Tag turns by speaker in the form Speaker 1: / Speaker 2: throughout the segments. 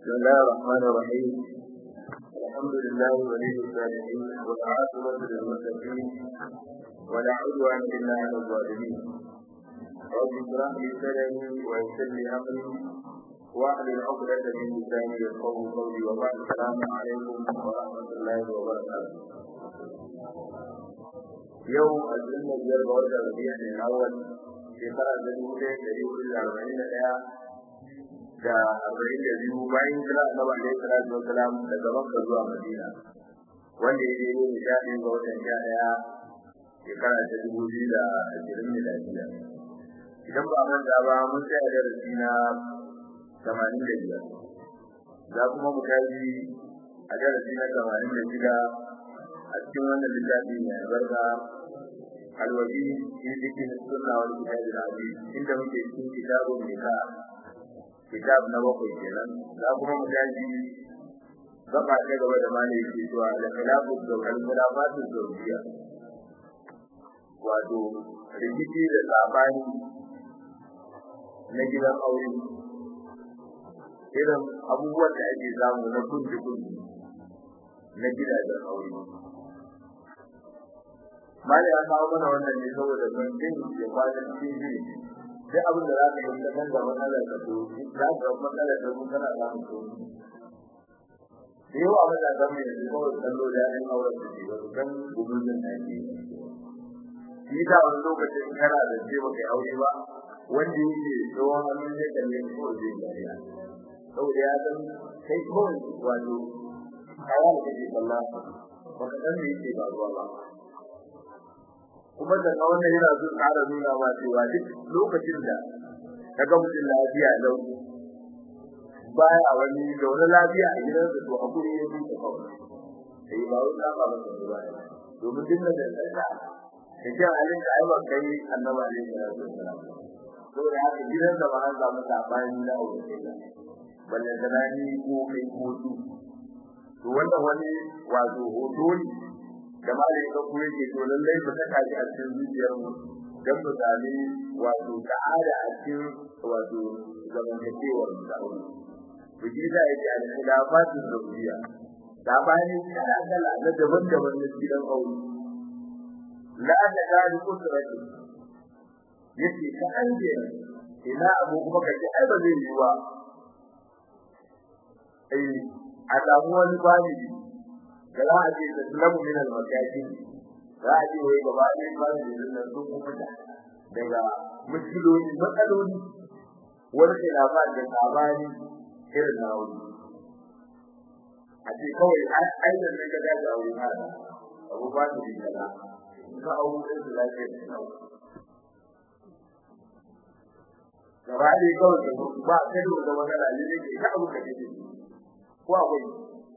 Speaker 1: بسم الله الرحمن الرحيم الحمد لله ولي الصالحين والعاقبة للمتقين ولا عدوان إلا على الظالمين رب اشرح لي صدري ويسر لي أمري واحلل عقدة من لساني يفقهوا قولي وبعد السلام عليكم ورحمة الله وبركاته يوم أجلنا بيرجع وجه ربيع الأول shekara ta dubu ɗaya ɗari hudu da arba'in da ɗaya da arba'in da biyu bayan kira annabi alaihi salatu wasalam daga makka zuwa madina wanda ya daidai da sha ɗaya ga watan sha ɗaya shekara ta dubu biyu da ashirin miladiya idan ba manta ba mun tsaya darasi na tamanin da biyar za kuma mu tashi a darasi na tamanin da shida a cikin wannan littafi mai albarka alwaji fi cikin sunna wal kitab al-aziz inda muke cikin kitabun nika kitab na bakwai kenan za kuma mu tashi gaba ta gaba da malai yake cewa da khilafu da al-khilafatu zawjiyya wato rikici da sabani na gidan aure irin abubuwan da ake samu na kunji kunji na gidajen aure mali ya kawo mana wannan ne saboda mun din ya kwana cikin jini sai abin da za ka yi kan da matsalar ka to za ka ga matsalar da mun kana samun to da yawa ba da zama yanzu kawai kallo da yan auren da ke ba su san gumurzin da ke shi da wani lokacin kana da ce ba kai aure ba wanda yake tsohon hannun zai kalle ko zai dariya saboda ya san kai kawai wato kayan da ke kalla ba ka san me yake ba ruwa ba kuma da wannan yana so ƙara nuna ma cewa duk lokacin da kaga mutum lafiya lau baya wani da wani lafiya a gidan da to hakuri ya fi ta kawai sai ba wani ta ba masa ba domin duk da da da kike halin da ai ba kai annaba ne da sallallahu to da haka gidan da ba an samu sabani da aure balle da nani ko kai ko su to wannan wani wato hoto ne da malai ka kuma yake to lallai ba saka shi a cikin zuciyar mu dan mu sami wato ta'ada a cikin wato zamantakewar da aure to shi da yake a cikin lafatin zuriya da bani kala kala na daban-daban na gidan aure la da gani kusurati yace ka anje ina abu kuma kace ai ba zai yi ba eh a samu wani bani da za a ce taslamu min al-makaki za a ce wai gaba ɗaya ba da nan sun kuma da daga mushkiloli matsaloli wani khilafa da sabani irin na wuri a ce kawai ai da ne ka dace a wurin hada abu ba da kaza ka auru da su lafiya da nawa gaba ɗaya kawai ba kai da matsala ne ne ka abu ka ce ko akwai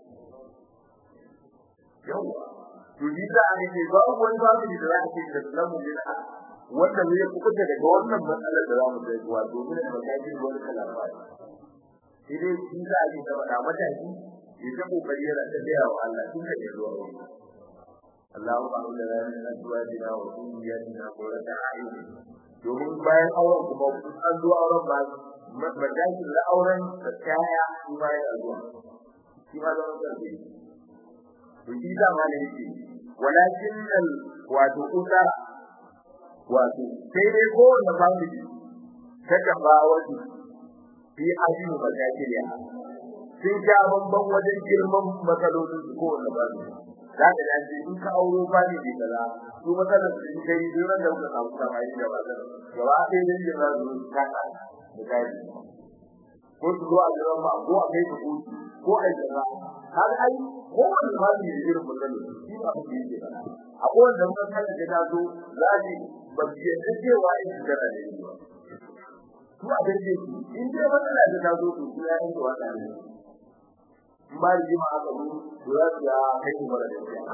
Speaker 1: yawa to ni da an ce ba wani ba da za a ce da lamu bin wanda zai kuka daga wannan matsalar da zamu sai kuwa domin da kai wani kalama shi dai shi da ake da da mataki ya ta kokari yana ta da wa Allah tun da ya zuwa Allahu ba'u da ranar azwajina wa ummiyatina qurrata a'yun domin bayan auren kuma an zo auren ba mataki da auren da kaya shi bayan zuwa shi ma zama sarki to shi da ma ne yake walakin al wato usara wato sai dai ko wanda family ta ba wato fi ajin bakatiriya sun ja bamban wajen girman matsalolin su ko wanda ba su za ka dace in ka auro family kaza su matsalar su kai duk da kuka samu samai da ba zan gaba ɗaya din da za su kaka da kai ko su zo a jiran ba ko a kai su ko a yi har ai ko wani hali da irin magana shi ba ku yi ba akwai wanda mun san da ta zo zaji ba ki yadda cewa in da da ne ba to a dace shi in dai matsala da ta zo to ya yi wa da ne in ba yi ma aka zo to ya ga kai ku mara da shi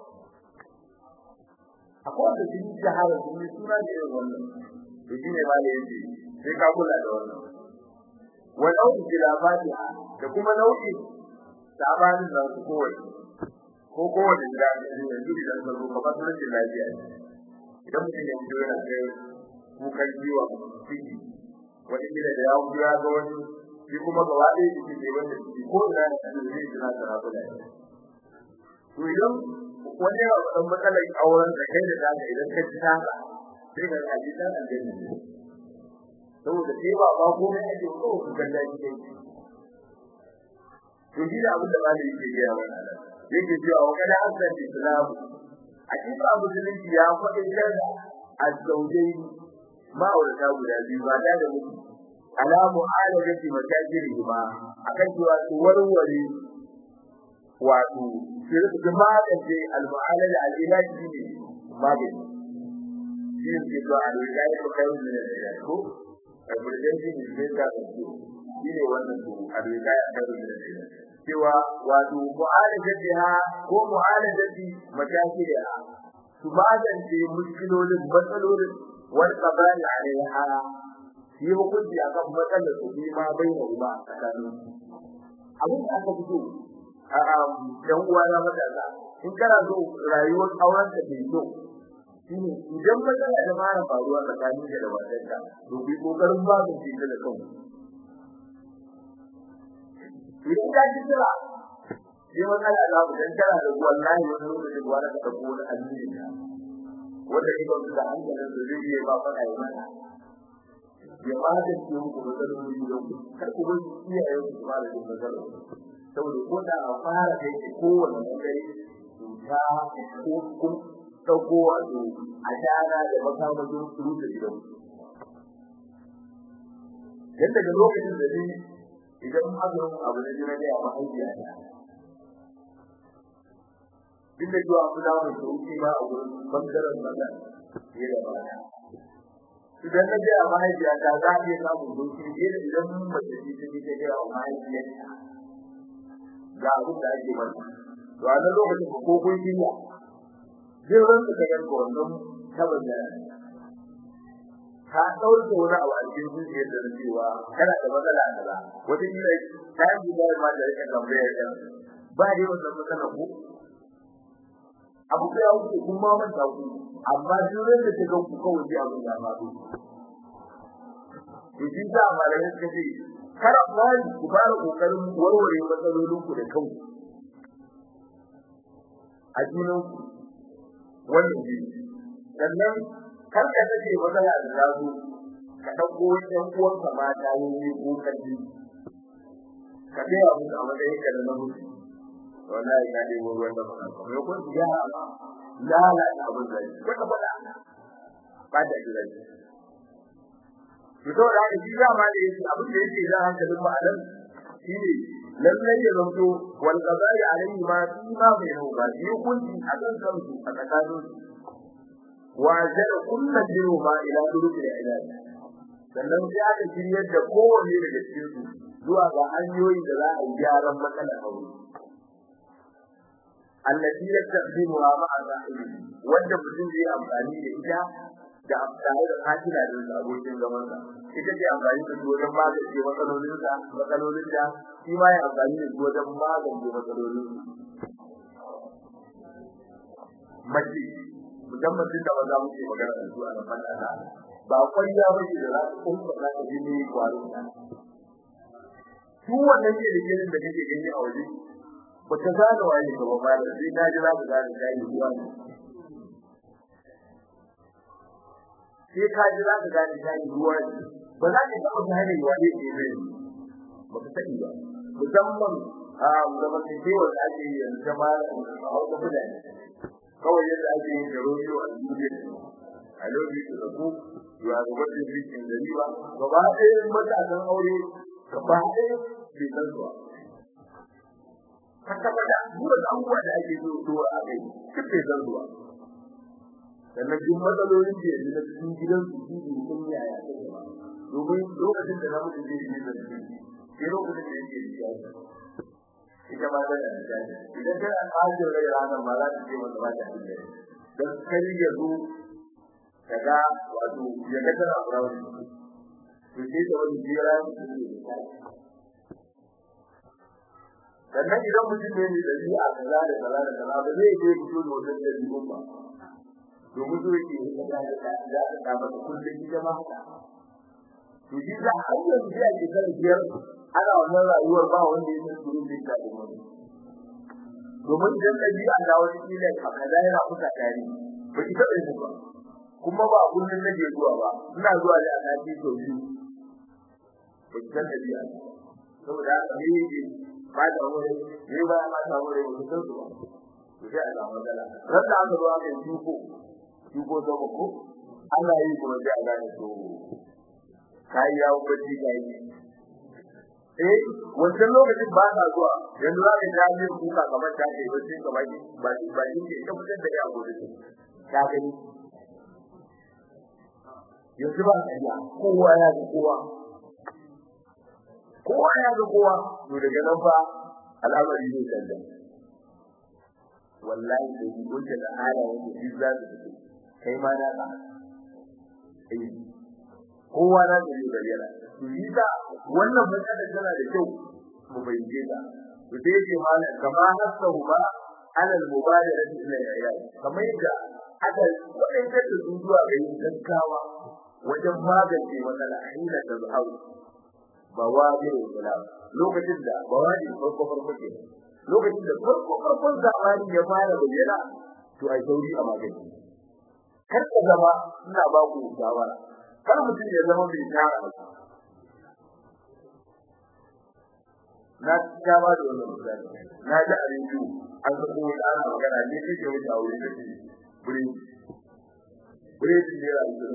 Speaker 1: akwai wanda shi shahara ne suna da irin wannan to shine ba ne yace sai ka kula da wannan wa nau'i khilafatiha da kuma nau'i sabanin da su kowai ko kowace gida ne yanzu idan ka zo kamar rashin lafiya idan mutum ya fito yana kai kukan jiwa ciki wani gida da ya wuce ya ga wani shi kuma gaba ɗaya shi ne wanda shi ko ina da shi zai jira da rabu da shi to idan wani ya ɗan matsalar auren da kai da zaka idan ka ci taka sai ka kaji dan aljanna ne saboda sai ba ba komai ake ko ku kalla shi kai to shi da abin da malami yake gaya mana nan yake cewa wa kada hasan islam hakika musulunci ya faɗi da azzaujai ma'aurata guda biyu ba da da mutu ala mu'alajati matajiri ma akan cewa su warware wato su rika magance al-mu'alaja al-ilaji ne magani shi ne ke zuwa al-ilaji ko kai ne da ko emergency is better than you shi ne wannan to al-ilaji kai ne da cewa wato mu'alajati ha ko mu'alajati matajiri ha su magance mushkilolin matsalolin wal qabali alaiha yi hukunci akan matsalar su ma bai da ruba tsakanin abin da aka fito a dan uwa na matasa in kana so rayuwar auren ka ta yi shine idan matsala da fara faruwa tsakanin da matarka to bi kokarin ba ka ce da kanku idan ka ji tsira sai matsala da ku dan kana da wallahi wani lokacin da wani ka dauko wani addini wanda kika ga hankalin da zai yi ba faɗa yi mana ya ba da ke muku matsaloli da ku kar ku bar iyayen ku ba da matsaloli saboda ko da a fara kai ke kowane bangare cuta ko kun ɗauko wato a shara da makamashin su da gidan dan daga lokacin da ni idan aka yi abu da jira da ya mahaifiya ta duk da cewa kuna mai sauki ba a wurin bangaren magana fiye da baya idan na je a mahaifiya ta za a iya samun sauki fiye da idan mace ce ta ta gaya wa mahaifiyarta ga abin da ake mata to a nan lokacin ko kun shirya zai rantsa ka yanka wannan taban da ka ɗauke wani abu a cikin zuciyar da cewa kana da matsala a kaza wata kila ta yi da ma da rika tambayar kan ba dai wannan matsala ko abu da wuce kun ma manta ku amma duran da take ku kawai ji abin da ba ku to shi da malamin suka ce kar fari ku fara kokarin warware matsalolin ku da kanku a junan ku wannan ji sannan kar ka take matsala da zazo ka dauko ɗan uwanka mata yayi ko kaji ka ga abu a matsayin ka na namiji wallahi ka dai ruwan da ba ko kun ya lalata abin da ko ka fada ba da gida to to da shi da ma da yake abin da yake da hankalin mu anan shine lallai ya zanto wal qada'i alayhi ma fi ma bainahu ba shi hukunci a kan kansu a tsakanin wa jada kullu ma ila duruki da ilahi sannan sai aka shiryar da kowanne daga cikin su zuwa ga hanyoyin da za a yi gyaran matsalar aure allati yastaqdimuha ma'a sahibi wanda mutum zai amfani da ita da amfani da hakila da abokin zaman sa ita ce amfani da su wajen magance matsalolin sa matsalolin da shi ma ya amfani da su wajen magance matsalolin mace musamman tun da ba za mu ce magana da su a nan fata ba kwanya ba ce da za su kuma za ta ji ne kwarin ta su wannan ne da gidan da kake gani a waje ba ta gane waye ka ba da sai na ji za ka gane kai ruwa ne sai ka ji za ka gane kai ruwa ne ba za ka taɓa gane waye ke ne ba ka sani ba musamman a zaman da ke wanda ake yi yanzu ta ma a wata mutane kawai yadda ake yin da rojo a duniya a lokacin da ku ya ga wanda yake da riba gaba ɗaya matasan aure gaba ɗaya bai san zuwa kaka da duk abubuwa da ake so dora a kai duk bai san zuwa sannan duk matsalolin da yanzu na cikin gidan su su ne sun yaya ta gaba domin lokacin da zamu je ne da su sai lokacin da yake da shi ita ma da da idan kana ajin rai ranar ma za ta ce masa ba ta da dan kai ya zo kaga wato ya ga tana farawa to sai da wani jira sannan idan mutum ne mai dabi'a kaza da kaza da kaza ba zai je fito da wannan dabi'un ba domin so yake yi kaza da kaza da ta masa kullum ita ma haka to shi da har yanzu ya ke kan biyar ana wannan rayuwar ba wanda ya san surun da ta wani domin idan da bi'a da wani kila ka kaza yana kuka tare ba ki taɓa yin ba kuma ba kullun nake zuwa ba ina zuwa da annabi to biyu ba ki san da bi'a saboda haka ne ne ba da wani ne ba ma ta wani ba san su ba to sai Allah magana ran da aka zo aka yi duko duko da ko Allah yi kuma sai Allah ne to kai yawo baji kai eh wannan lokacin ba ta zuwa yanzu za ka ta yi kuka kamar ta ce ba sai kamar ba ba shi ke ta fitar da ya gode ta gani yanzu ba ta iya kowa ya ga kowa kowa ya ga kowa to daga nan fa al'amari zai canza wallahi da yi gunta da halayen da duk za su fito kai ma na ka eh kowa na da yi bayyana to yi da wannan matsalar tana da kyau mu bayyana ta to dai ce mana kama hasahu ba alal mubadarati ila yayi kamar yadda aka wadanda da su zuwa ga yin gaggawa wajen magance matsala hina da zuhau bawadi salam lokacin da bawadi farko farko ke lokacin da farko farkon zamani ya fara bayyana to ai sauri a magance kar ka zama ina ba ku shawara kar mutum ya zama mai tara na ta ba da wannan misali na ji a rediyo an sako wani ana magana ne kake wuce a wurin kake bure bure shi ne rayuwa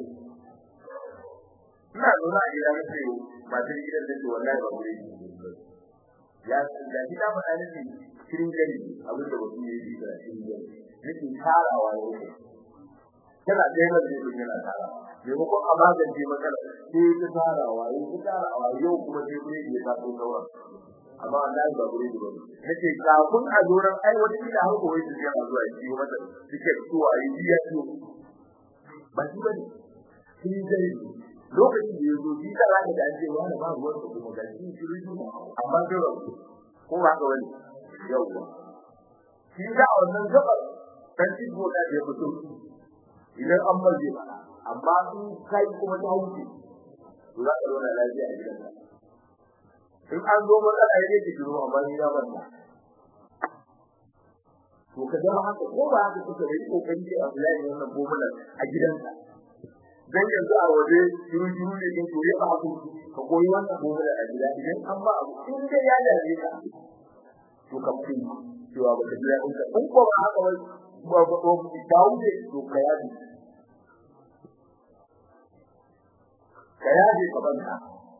Speaker 1: ina zaune a gida na ce matar gidan da ke wallahi ba bure ya da gida ba da nake cikin gari abin da wasu ne yi da cikin gari nake tarawa ne tana da yawan da yake yana tarawa maimakon a magance matsala sai ta tarawa yau ta tarawa yau kuma sai kuma ya ta so sauran amma wallahi ba gure ba nake kafin a doran ai wata kila har koyi su yana zuwa yi mata suke zuwa yi biya su ba shi bane shi dai lokacin da yazo shi da zaka da anje wani ba ruwan su kuma ga shi shi ruju amma sai ba ko ba ka wani yau shi da wannan gaba dan shi ko da ya fito idan an maje ba amma in kai kuma ta wuce to za ka zauna lafiya a gidanka in an zo matsala ya yake shiru amma ni ya banda to ka zama haka ko ba haka kuka yi kokari a fulani wannan gomala a gidanka dan yanzu a waje shiru shiru ne kin koyi ba ku ka koyi wannan gomala a gida idan an ba abu in dai ya dace ka to ka fi cewa ba ka jira in ka in ko ba haka wai ba ba ko da wuce to ka yaji ka yaji ka banta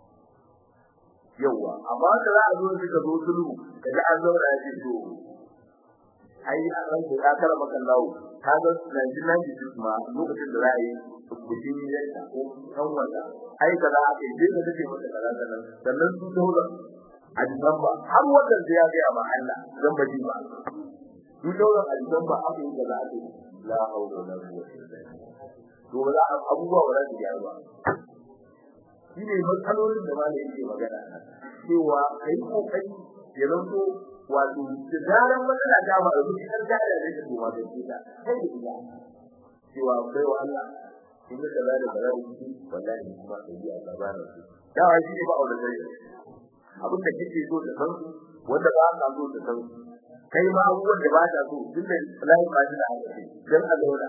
Speaker 1: yawa amma da za a zo suka zo sulhu kaga an zauna ya ce to ai a ran da ya kara maka lawo ka ga nan nan ji ma lokacin da za a yi kudin yanka ko kan wanda ai kaza aka yi da take mata kaza nan sannan su dole a jiban ba har wannan da ya ga ba Allah zan baji ba su dole a jiban ba aka yi kaza aka yi la hawla wala quwwata illa billah to ba za abubuwa ba za su gyaru ba shi ne matsalolin da malai yake magana cewa kai kokari ya zanto wato da zaran matsala ta ba da duk kan gada da take kuma da shi kai da ila cewa bai wa Allah in da kaza da kaza da shi wallahi kuma sai ya gaba da shi da wai shi ba aure sai abin da kike so da san wanda ba ka so da san kai ma abubuwan da ba ta so duk da lai ba shi da hankali dan a zauna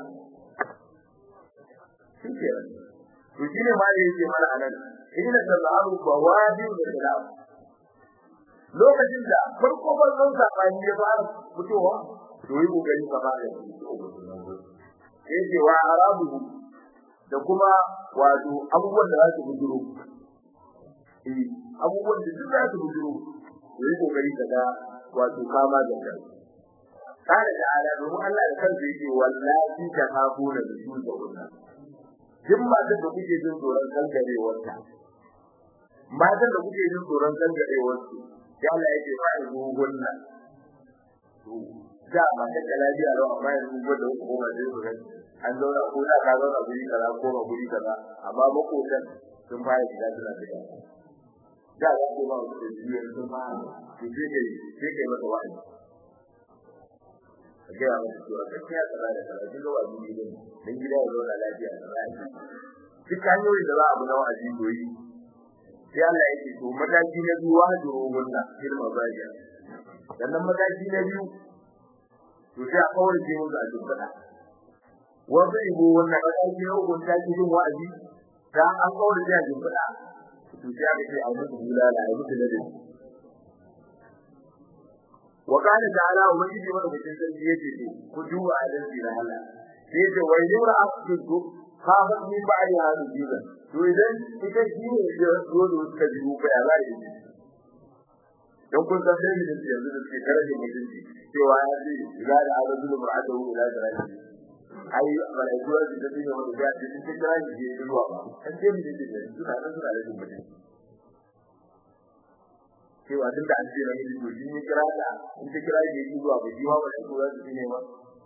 Speaker 1: shi ke to shi ne ma da yake mana anan inna sallahu bawadi da salam lokacin da farko farkon sabani ya fara fitowa to yi kokari ka ba da shi yake wa arabu da kuma wato abubuwan da za su bujuro eh abubuwan da duk za su bujuro to yi kokari ka ga wato kama da kai kana da ala domin Allah da kansa yake wallahi ta kafuna da su da wannan duk matan da kuke jin tsoron kangarewarta matan da kuke jin tsoron kangarewarsu ya Allah yake fa in gunna to da ma ta lafiya lau amma yanzu gwada ku koma da su ga an zauna ko da ka zauna guri kaza ko ba guri kaza amma makotan sun fara shiga suna shiga da za ku ba su da biyar sun fara to sai kai sai kai masa wa'azi ga ya mutu cewa gaskiya kaza da kaza kin ga wa'azi ne dan gida ya zauna lafiya da lafiya duk hanyoyin da za a bi na wa'azi doyi sai Allah ya ce to mataki na biyu wajiro gunna ilma bajiya sannan mataki na biyu to sai a kawar da mu da dukkan wanda ibo wannan mataki na uku ta cikin wa'azi da an kawar da dukkan to sai aka ce a mutu bulala a mutu ladin wa kana ta'ala wa yiji mana mutum sai yace to ku duba adalci da Allah sai ce wai yura asdu ka ba min ba ya hadu jiba to idan ita shi ne ya zo da suka ji ku ya za yi don kun san dai da yanzu da suke karaje mutunci cewa ya ce za da azabul mar'atu ila daraji ai malaiku da su ne wanda ya ce sun kira shi ne zuwa ba kan dai mu ne suna nan suna da mutunci cewa duk da an ce na miji to shi ne kira da in ta kira shi yi zuwa bai ma wani ko zai shi ne ma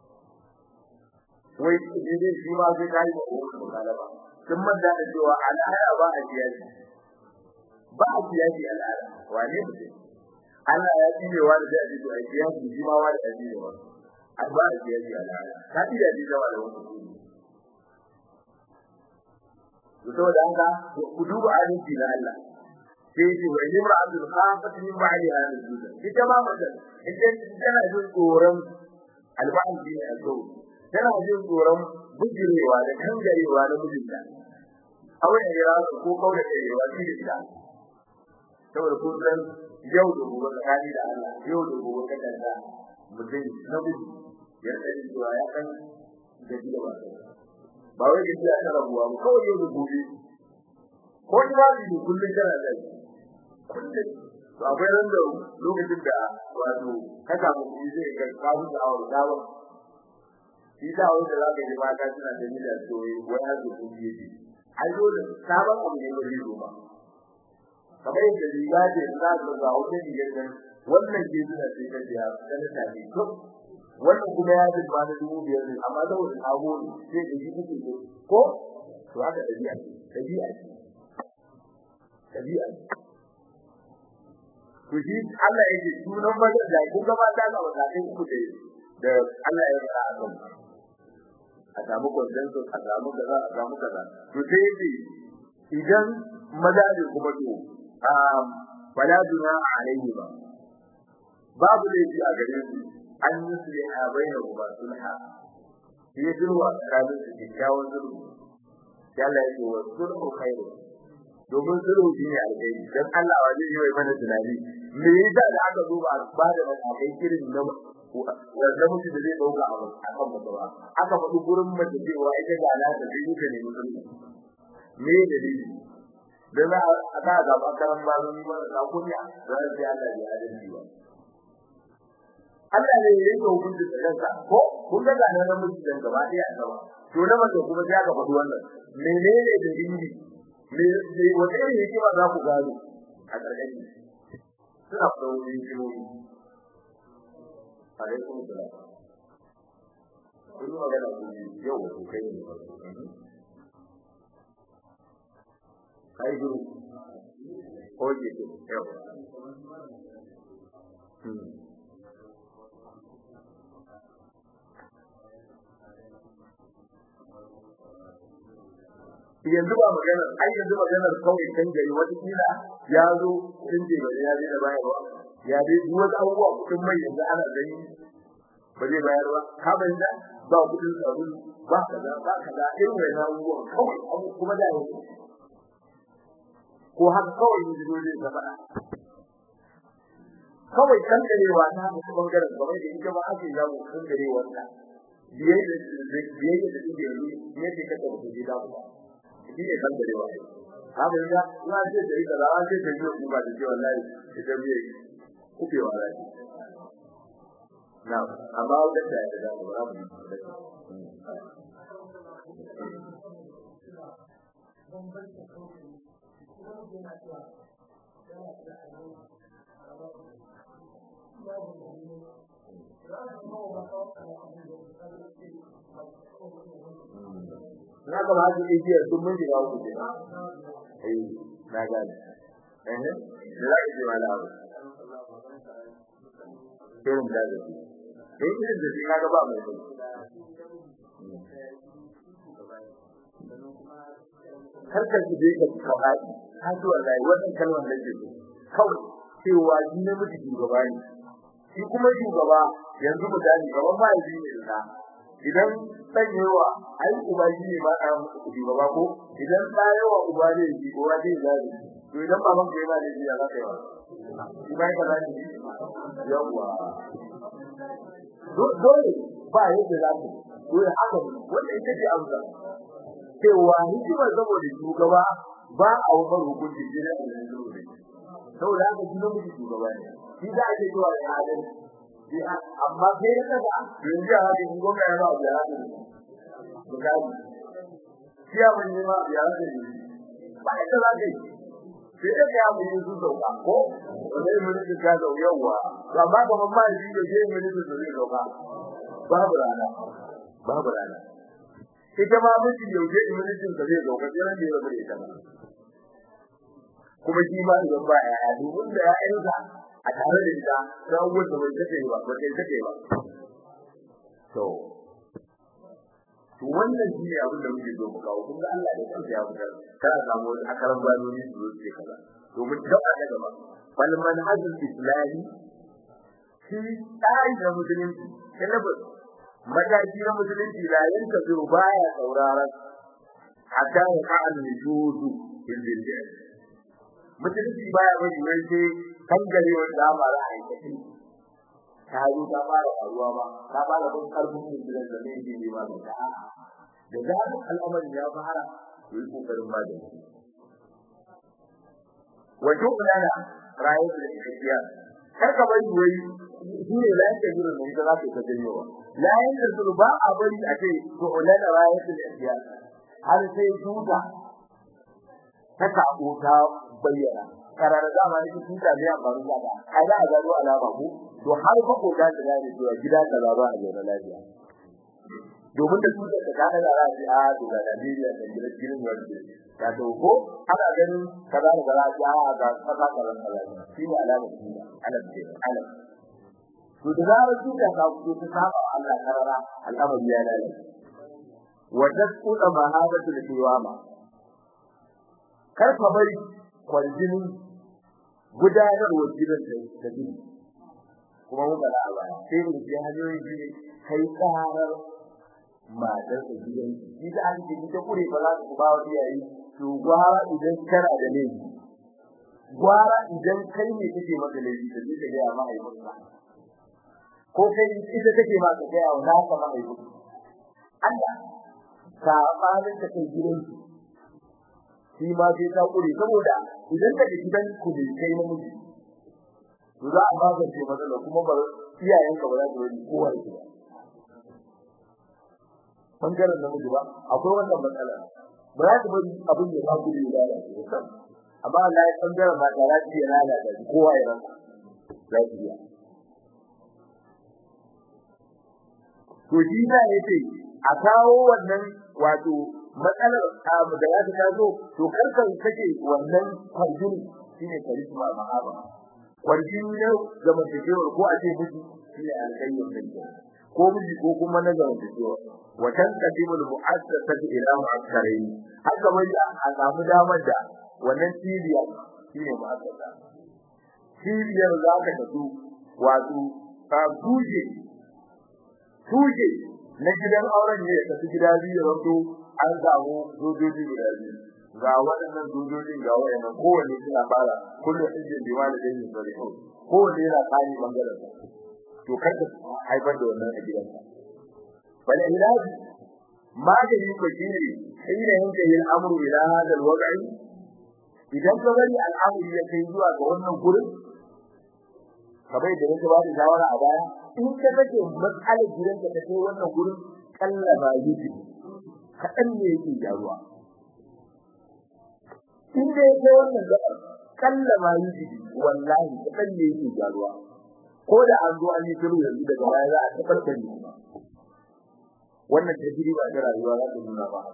Speaker 1: wai shi ne shi ma zai kai ba ko ko kalaba kin madda da cewa al'ada ba a siyasi ba a siyasi al'ada wane mutum Allah ya tsine wa da zai to ai siyasi shi ma wa da tsine wa an ba a siyasi al'ada ka ji da da wa da wani to saboda haka ku duba adalci na Allah sai ce wa imra'atul khafat min ba'liha nuzulan ita ma mace ita tana jin tsoron alba'in bi azo tana jin tsoron bujirewa da kangarewa na mijinta aure ya ko kaure da yawa shi da ita saboda ko san yau da gobe tsakani da Allah yau da gobe kada da mutum na miji ya sani cewa ya san da jiya ba ba wai gaskiya ta rabuwa ba kawai yau da gobe ko ni ba ni kullun kana da kullum to akwai ran da lokacin da wato ka samu kuɗi zai ga kawo da awar dawo shi da awar da zaka ji mata suna da ni da soyi wai har da kuɗi yake ai dole sabon abu ne wani ruwa kamar yadda riga ce za ka ga wata rigar nan wannan ke suna sai ka biya kana ta ne to wannan kuma ya ji ba da dubu biyar ne amma saboda sabo ne sai da shi kuke ko to haka dabi'a dabi'a dabi'a to shi Allah yake sunan bazan da kun gaba ta ga wadatai uku da da Allah ya fara akan a samu consensus a samu kaza a samu kaza to sai yake idan maza ne kuma to um wala duna alaihi ba babu laifi a gare su an yusli a bainahu ba sulha sai sulwa tsakanin su kyakkyawan sulhu Allah yake wa sulhu khairu domin sulhu shi ne alheri dan Allah wa zai yi mana tunani me yasa da aka zo ba ba da matakai irin na wanda mutum da zai dauka a kan mutum ba aka faɗi gurin mace cewa ita ga na da zai yi ne mutum me dalili dan a ta ga ba karan ba ni ba da kunya dan sai Allah ya adalci ba Allah ne ya yi hukunci da kansa ko kun ga ga nan mutum dan gaba ɗaya a gaba to na mace kuma sai aka faɗi wannan menene dalili me me wata irin hikima za ku gano a ƙarƙashin suna da wani hikimomi alaikum salam kun yi magana ku yau ku kai ne kai guru ko ke to yau yanzu ba magana ai yanzu maganar kawai kan gari wata kila ya zo sun ce ba ya zai da bayarwa ya dai duk wata abubuwa kudin mai yanzu ana gani ba zai bayar ba ka bayyana ba kudin sabulu ba kaza ba kaza irin wannan abubuwan kawai abu kuma da yau ko har kawai ne zo zai zama kawai kan garewa ta mutu bangaren kamar da ita ba ake zamu kan garewa ta biyayya da biyayya da take yi ne ke kada ku ji da ku shi ne kan gare wa haka ya na ce da ita da an ce da yi ba da ce wallahi ita biye kuke wa rai na amma wanda da ya da ba mu na ga ba su iya sun mun shiga uku ke eh na gane eh da za ki ma da abu irin da zai eh irin da shi kaga ba mai kai kar ka je ka kawai ka ji wallahi wannan kalmar da ke so kawai cewa shi ne mutum shugaba ne shi kuma shugaba yanzu mu gani gaban ba yi ne da idan dan yawa ai uba shi ne ba a shugaba ko idan da yawa uba ne shi ko wa zai zai to idan baban ka yana da shi ya za ka yi wa shi ba ka zai yawa dole ba yadda za ku dole haka wanda ita ce amsa cewa hikimar saboda shugaba ba a wakar hukunci ne da ne saboda haka shi ne mutum shugaba ne shi da ake cewa ya adal amma sai ya kaga yanzu a haka in gwamna ya ba a biya da bukari shi ya mun nema biya da ne ba ita za ka yi sai da ya mun yi su sauka ko wanda ya mun ka ga yawa to amma ga mamma shi da je mun su zai sauka babu rana babu rana ita ma miji yauje imanitin da zai sauka sai ran da ya bare ta kuma shi ma idan ba ya dubun da ya'yansa a tare da ita sai an gudu bai take ba ba kai take ba to to wannan shi ne abin da muke so mu kawo kun ga Allah da kansa ya fitar kana samu wani akaran gwanoni su zo ce kaza domin da a daga ba fal manhajul islami shi tsari da musulunci syllabus mataki na musulunci da yanka zuru baya sauraron hatta ya ka'al nujudu bil bid'ah musulunci baya bari wai sai kangare wanda ba za a yi tafi ta yi ta fara faruwa ba ta fara bin karfin musulun da ne ne ba da ta da zaɓin al'amarin ya fara to yi kokarin ba da shi wato ulana rayu da gaskiya kar ka bari wai shi ne la yake jira ne da za ka janyo la yake jira ba a bari a ce to ulana rayu da gaskiya har sai duka ta tabo ta bayyana karara zama ne cikin ta ne amma ruwa ba ai da ga ruwa alama ko to har fa ko da da ne to gida ka za ba a zauna lafiya domin da tuka da kana da rafi a to da Najeriya da gidan gidan wanda ka to ko ana ganin kaza da rafi a ga kaza kaza kaza shi ne alama shi ne alama ce alama to da zarar tuka ka ku ta saba Allah karara al'amari ya lalace wa tasqutu mahabatu al-qiwama kar ka bari kwaljini gudanarwar gidan da gini kuma mun bada a baya sai mu ji hanyoyin gini kai karar matar da gidan shi da an ji ta kure ba za ku ba wa iyaye to gwara idan kana da ne gwara idan kai ne kake maka laifi da kake ga mahaifinka ko kai ita kake ma ka ga wa naka mahaifinka Allah ka balin ta kai gidan shi ma sai ta kure saboda idan ka ji gidan ku ne kai namiji to za a magance matsala kuma ba iyayen ka ba za su yi kowa ya ba bangaren namiji ba akwai wannan matsala ba za su bari abin da ba ku da lalace amma Allah ya bangaren ba za su yi lalata kowa ya rasa za su yi to shi da yace a kawo wannan wato matsalar abu da ya ta zo to karkan kake wannan kwarjini shine karisma mahaba kwarjini ne ga mutuwa ko a ce miji shine alƙayyar da ko miji ko kuma na ga mutuwa wa tanqadimul mu'assasatu ila mu'akkarain haka mai a samu damar da wannan cibiya shine mu'assasa cibiyar za ka tafi wato a buje tuje na gidan auren ne ya tafi gida biyu wato an samu sojoji guda biyu ga waɗannan sojojin ga waɗannan kowanne suna fara kullum injin da wani da yin sare kowanne yana tsari bangaren sa to kar ka haifar da wannan a gidanka bal ilahi magani ko shine ina yanke yin amru ila hadal waqi idan ka bari al'amuri ya kai zuwa ga wannan gurin kamar da nake ba da shawara a baya in ka kace matsalar gidanka ta kai wannan gurin kalla ba yi kaɗan ne yake jaruwa in da yake wannan gaba kalla ma yi jiki wallahi kaɗan ne yake jaruwa ko da an zo an yi shiru yanzu daga baya za a tabbatar da kuma wannan tajriba ta rayuwa za ta nuna ba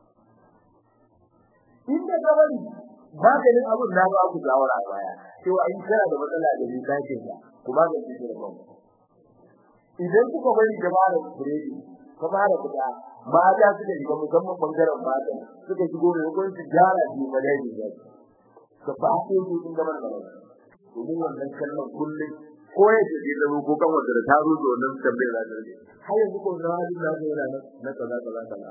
Speaker 1: in da gabani maganin abun na ba ku shawara a baya cewa in kana da matsala da ni kake ka kuma ga shi da banku idan kuka bari jama'ar biredi ka fara fita mata suka shiga musamman bangaren mata suka shigo mai hukunci gyara shi ba dai ne ka fate su sun gaban da domin wannan kallon kullum ko ya ce da ko kan wanda ta ruzo wannan tambayar da ta rike har yanzu ko na hadin da ga yana na kaza kaza kaza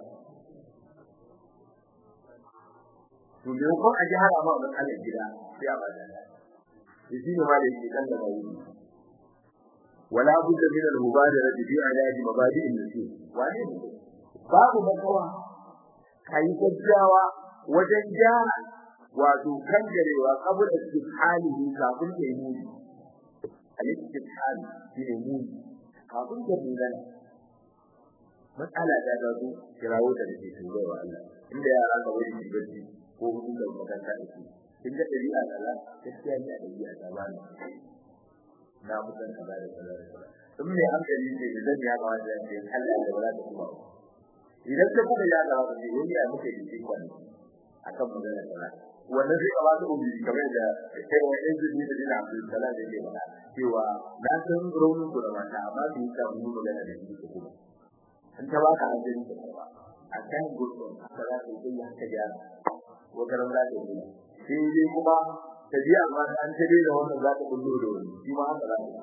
Speaker 1: to me ko a ji har amma wannan kallon gida sai a bada shi ne ma da yake kan da bayi wala budda min al-mubadara fi ilaji mabadi' an-nusus wani babu makawa kai gaggawa wajen gyara wato kan garewa kabul istihalihi kafin ya yi muni al-istihal shine muni kafin ya dingana matsala ta da su kirawo da take turowa Allah inda yara ka wani jibaji ko mun da makanta da su kin ga dabi'a Allah gaskiya ne a dabi'a ta bani na mutan kaza da kaza da kaza in mai hankali ne idan ya ga wanda ya Allah da wala da kuma idan ka kuma ya ga wanda ya yi muke da shi kwani akan magana kaza wannan zai ba su ubi kamar da kai wa yanzu ne da dina Abdul Salam da ke mana cewa na san raunin ku da mata amma su yi ta mu magana da shi kuma in ta baka hanzari da ba a kan gurbin haka za ka yi haka gyara ko karan za ka yi sai dai kuma ta ji amma an ta dai da wannan za ta bullo da wani shi ma haka za ka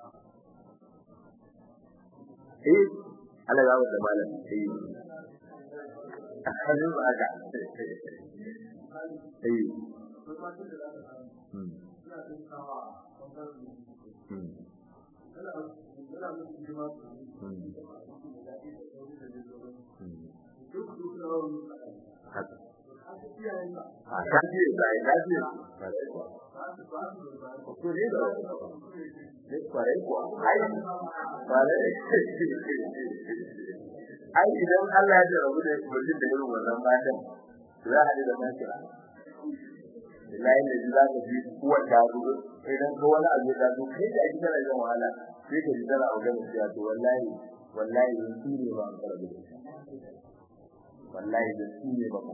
Speaker 1: eh Allah ya wada malam sai hannun ba ga eh a kaji da ya kaji to ne da ne kware ko ai kware ai idan Allah ya rabu da mutum da irin wannan matan za a da makira billahi da za ka ji kuwa ta rubu idan ko wani abu ya zo kai da ake kana yin wahala sai ka ji tana magana cewa to wallahi wallahi shi ne ba ka rabu wallahi da shi ne ba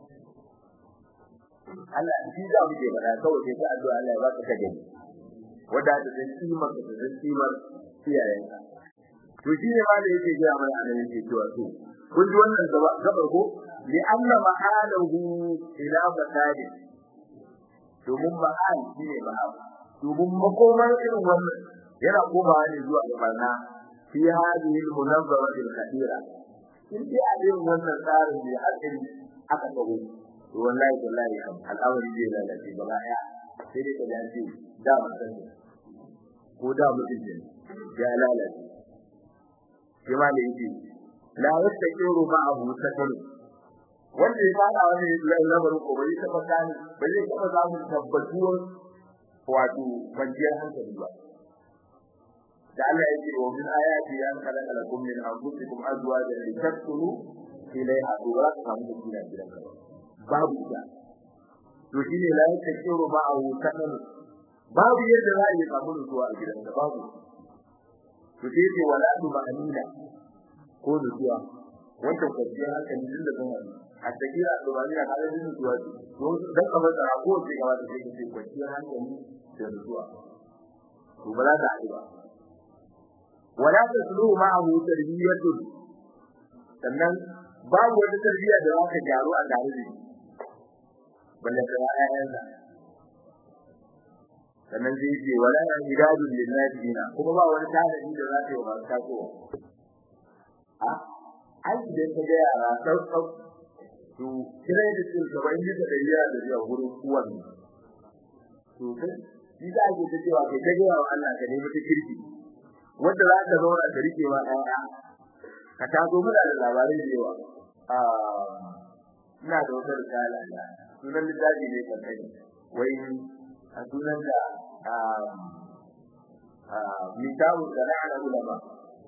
Speaker 1: Allah shi za mu ke bada kawai sai ka addu'a Allah ya baka ka gani wanda da san kimar da san kimar iyayenka to shi ne ma da yake ga mana anan yake cewa to kun ji wannan gaba gabar ko li anna mahalahu ila masajid domin mahal shi ne mahal domin makomar irin wannan yana komawa ne zuwa ga barna fi hadhihi al-munazzara al-kathira in dai a irin wannan tsarin da hankali aka kawo to wallahi wallahi al'amari zai lalace gaba daya sai dai ka dace da mutum ko da mutum ne ya lalace kuma da yake la yastaqiru ma'ahu sakal wanda ya fara wani lamarin ko bai taba gani bai zai taba samun tabbatuwar wato kwanciyar hankali ba da Allah yake wa min ayati an khalaqa lakum min anfusikum azwajan litaskunu ilayha wa samu kina gidan ka babu ita to shine la yastaqiru ma'ahu sakal babu yadda za a yi samu nutsuwa a gidan ka babu to sai ce wala tu ma'anina ko nutsuwa wannan kwanciyar hankali din da kuma a takira da wani a halin nutsuwa to dan kamar da ko ce gaba da sai ce kwanciyar hankali da nutsuwa to ba za ta haɗu ba wala tasluhu ma'ahu tarbiyatu sannan babu wata tarbiyya da zaka gyaru a tare da shi balle da ayyansa sannan zai ce wala idadun linnadina kuma ba wani tanadi da za ta yi wa tasowa a ai idan ka ga yara sau sau to kira da su gaban yi da yara da zuwa gurin uwan to kai shi da ake ta cewa kai kage wa Allah ka nemi ta kirki wanda za ka zauna ka rike wa ɗaya ka taso muna da labarai da yawa a ina da wata risala da sunan littafi ne kan kai wai a sunan da mitawu sana'ar ulama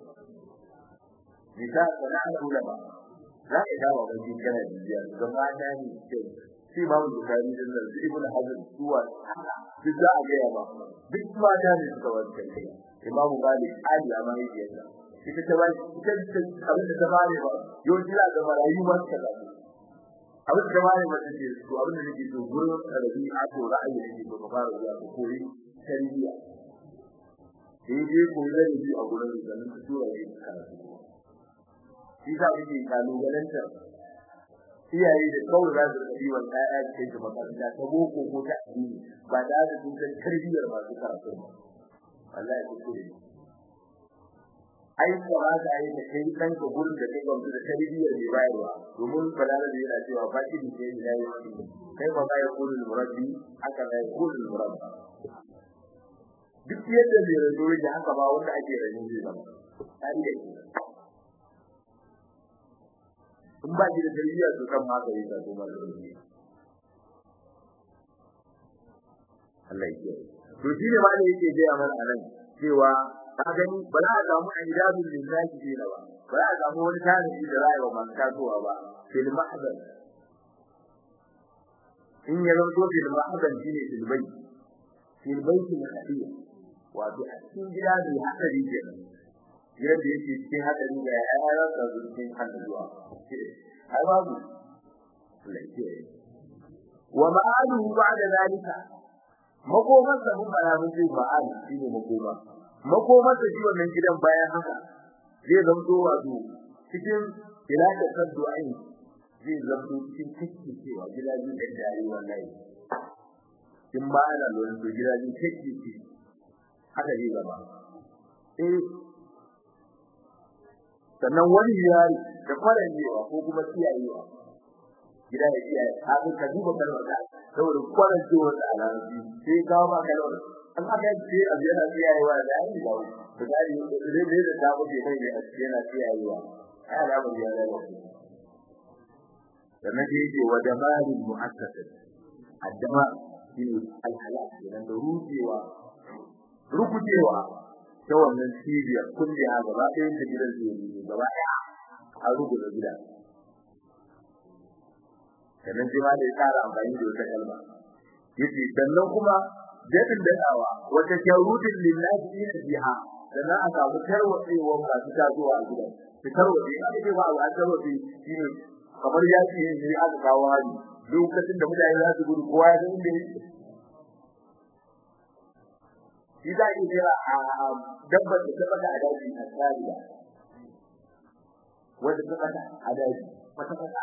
Speaker 1: mitawu sana'ar ulama za ka dawo ga kana bibiya ga mata ne ce shi ba mu bukari din nan ibn hazm suwa duk za a gaya ba duk mata ne suka wanda kai imamu malik ali amma yake yasa ita ta bai ita abin da ta bare ba yau jira ga marayu ma ta da abin da bare ba ta ce to abin da nake so gurin rabi a to ra'ayi ne ko ka fara zuwa ko koyi tarbiyya sai dai ko da ni a gurin da nan ta tura ne karatu shi za mu yi kalubalanta iyaye da kawai za su yi wa ƴaƴa da kai makaranta ta boko ko ta addini ba da da sun san tarbiyyar masu karatu ba wallahi ko kure ai kamata ai da kai dan ka gurin da kai gwamnati da tarbiyyar ne bayarwa domin balala da yana cewa ba ki da yayi yayi kai ba bai kullu murabbi aka bai kullu murabbi duk yadda zai razo da haka ba wanda ake rani zai zama tare da shi in ba shi da tarbiyya to kan haka yi ta kuma da shi Allah ya to shi ne ma da yake ga mana anan cewa ka gani ba za a samu aidabul lillahi dina ba ba za a samu wani tarihi da rayuwa man kasuwa ba fil mahzan in ya zanto fil mahzan shine fil bayt fil bayt al-hadiyya wato a cikin gida da hadari kenan yadda yake cikin hadari da ya ya rasa cikin hadaruwa ai babu lafiya wa ma'aluhu ba'da zalika makoman sa mun fara mun ce ma'al shine makoma makoman sa shi wannan gidan bayan haka zai zanto wato cikin ilaka kaddu aini zai zanto cikin tikki cewa gidajen da dare wallahi in ba ana lura da gidajen tikki ce haka zai zama eh sannan wani yari da kwarancewa ko kuma kiyayewa gida ya kiyaye haka ka duba kalmar da saboda kwarancewa da alaji sai ka ba kalmar an aka ce a yana kiyayewa da yayi da da gari da da da ta buke mai da yana kiyayewa ai alamar ya da wasu sannan dai yake wa damarin mu'assasat addama shine alhalak idan da rujewa rukujewa ta wannan cibiyar kulle a gaba ɗayan da gidan zai yi gaba ɗaya a rubuta gida sannan sai ma da ya tsara amfani da wata kalma yace sannan kuma dadin dadawa wata sharutin lillahi ina biha sannan a samu tarwatsewa masu tasowa a gidan su tarwatse a ce ba a tarwatse shine kamar yaki ne aka kawo hali lokacin da mutane za su gudu kowa ya san inda yake shi za ki jira a dabbar da ta fada a daji a tsariya wanda ta fada a daji wata fada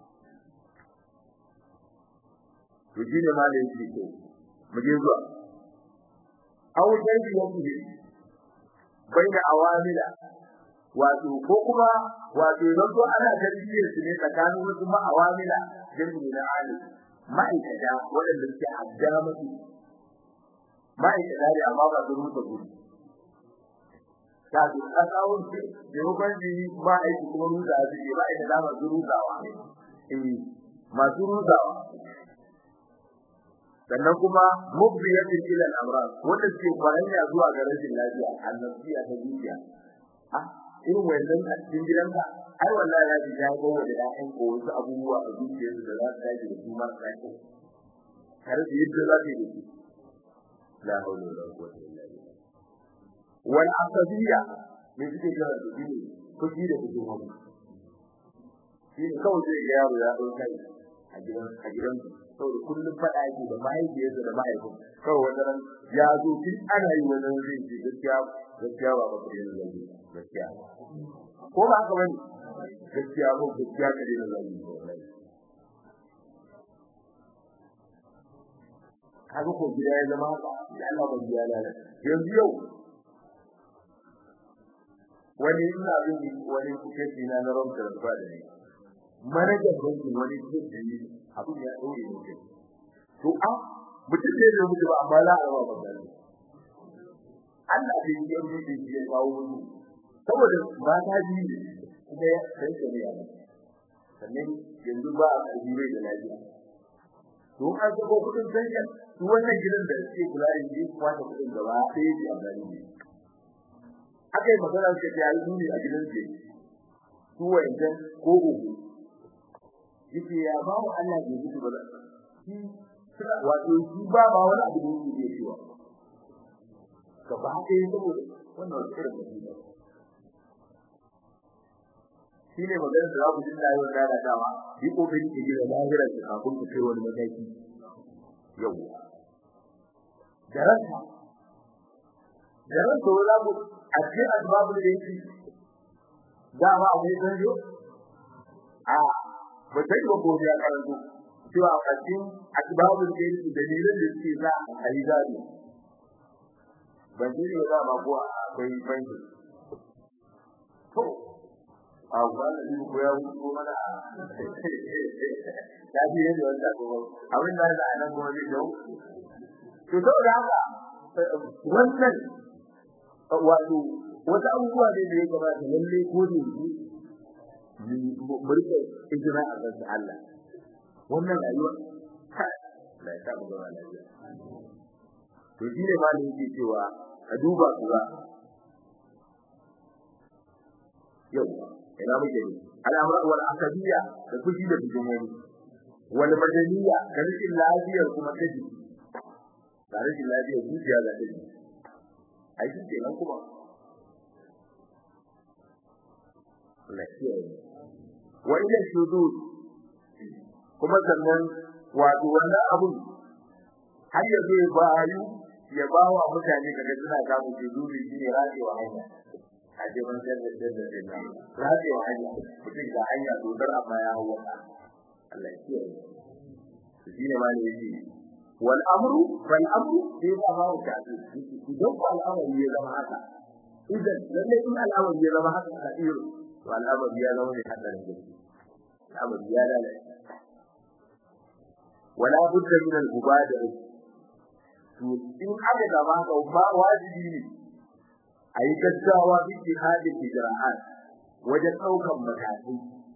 Speaker 1: to shi ne ma da yake ko mu je zuwa aw dai yake baina awamila wato ko kuma wato don to ana tarbiyyar su ne tsakanin wasu ma awamila jami'i na ali ma'aikata waɗanda suke haddama musu ma'aikata ne amma ba su rusa gudu ta ji a tsawon ce da hukun ji ma'aikata kuma rusa su ne ma'aikata masu rusawa eh masu rusawa sannan kuma mubbiyatin ila al-amrad wanda ke kwaranya zuwa ga rashin lafiya annabiya ta zuciya ah irin wannan a cikin gidanka ai wallahi ya ji ya go da ƴaƴan ko wasu abubuwa a zuciyarsu da za su dace da su marasa kyau har da yadda za su yi da su la hawla wala quwwata illa billah wal asabiyya me suke kira da shi kuji da kuji mu shi ne kawai zai ga yaro ya dauka a gidan a gidan saboda kullum fada yake da mahaifiyarsa da mahaifin kawai wannan ya zo tun ana yi wannan zai ce gaskiya gaskiya ba ba kare da zai gaskiya ko ba haka bane gaskiya ko gaskiya kare da zai kaga ko gida ya zama haka da Allah ba ya lalace yanzu yau wani ina bin wani kuke na na romta da ba da ni manajan bankin wani kuke ne abin ya dore ne to a mutum ne da mutum amma la a ba ba Allah bai yi yanzu da shi ya kawo mu saboda ba ta ji kuma ya sai ne ya sannan yanzu ba a karbi da lafiya to an sako kudin sanyan su wannan gidan da suke kula da shi kuma ta kudin gaba sai ji a gari ne akai magana suka ce ai duni a gidan ce su wayan ko uku yake ya ba mu Allah ke ji ba shi wato shi ba ba wani abu da yake cewa gaba ɗaya saboda wannan wata irin mutum shi ne magana da za ku jin rayuwar lalatawa yi kokari ki gina lahirar ki kafin ku kai wani mataki yau da ranka da ranka wala ku a cikin asbabul da yake dama akwai sanjo a ba sai ba ko ya karanto cewa a cikin asbabul khair dalilan da suke za a yi gado ban ji ne ba ba ko akwai fanki to a wannan din ko ya wuce mana ya ji yadda wanda ko abin da da nan gobe ne to saboda haka wannan wato wata abubuwa ne da ya kamata lalle ko da yake mu rike ijira a kan Allah wannan rayuwa la ta mu zama lafiya to shi ne ma da yake cewa ka duba su ba yau ina muke ne al'amura wal akadiyya da kushi da bijimoni wal madaniya da rikin lafiyar kuma kaji da rikin lafiyar zuciya da kaji ai shi ke nan kuma lafiya wa ila shudud kuma sannan wato wannan abun har ya zai bayu ya ba wa mutane kaga suna samu shududi shine radewa hanya a jiban da da da da radewa hanya mutum da hanya dodar amma ya hawa Allah ya kiyaye shine ma ne yake wal amru fal amru sai ba ba ta idan ko al'amari ya zama haka idan lalle in al'amari ya zama haka kadir to al'amari ya zama ne hadarin gaske al'amari ya lalace wala budda min al-mubadara to in aka gaba ka ba wajibi ne ayi gaggawa bi jihadin ijra'at wajen daukan matakai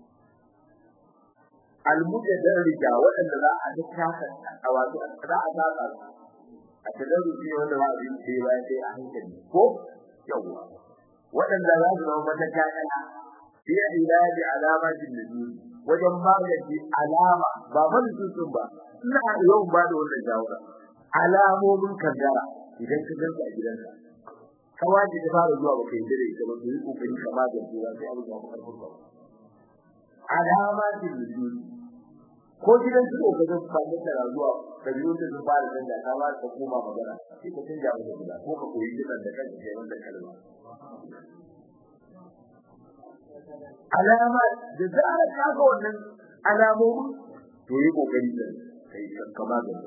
Speaker 1: al-mujaddida waɗanda za a tattaka a wato za a saka a tadarruji wanda ba abin da ya sai a hankali ko yawa waɗanda za su zama matakala fi ilaji alamatin nujum wajen magance alama ba manutun ba ina yawan ba da wannan jawara alamomin kaddara idan ka ganta a gidanka kawaje ta fara zuwa baka yi dare ita ba to yi kokari ka magance ba sai abin ya fara furta alamatin nujum ko gidan su ko kaga su fara da zuwa da biyu da su fara da ka ba ka koma magana sai ka canja mu da ko ka koyi gidan da kanka sai wanda kalma alama da zarar ka ga wannan alamomi to yi kokari da kai kama da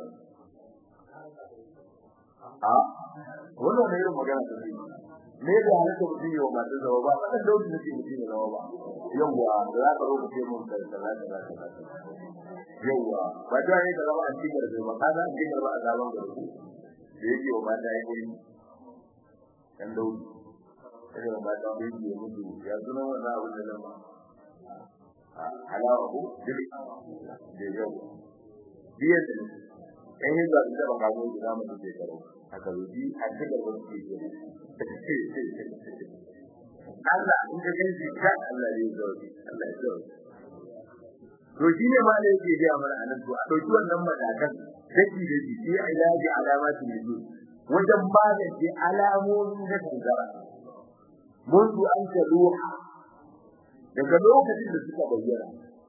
Speaker 1: a wannan ne irin magana da shi ne da halitta mutum yau ba ta zama ba kada da wuce nake mutum zama ba yawwa da za ka rubuce mun da kaza kaza kaza yawwa ba da ne da zama a cikin da ba kaza a cikin ba a zaman da ku da yake wa mata yi ne dan dauki sai ba ta yi ne mutu ya zuna wannan abin da nan halawa ko dili da yau biyan da in yi da da ba mu da mu da karo aka rubi a cikin da ku ke Allah in ka ganci ka Allah ne zo Allah ya zo to shi ne ma da yake ga mana anan to a dauki wannan matakan daki da shi sai ilaji alamati ne wajen magance alamomin da kankara منذ أن تلوح daga lokacin da suka bayyana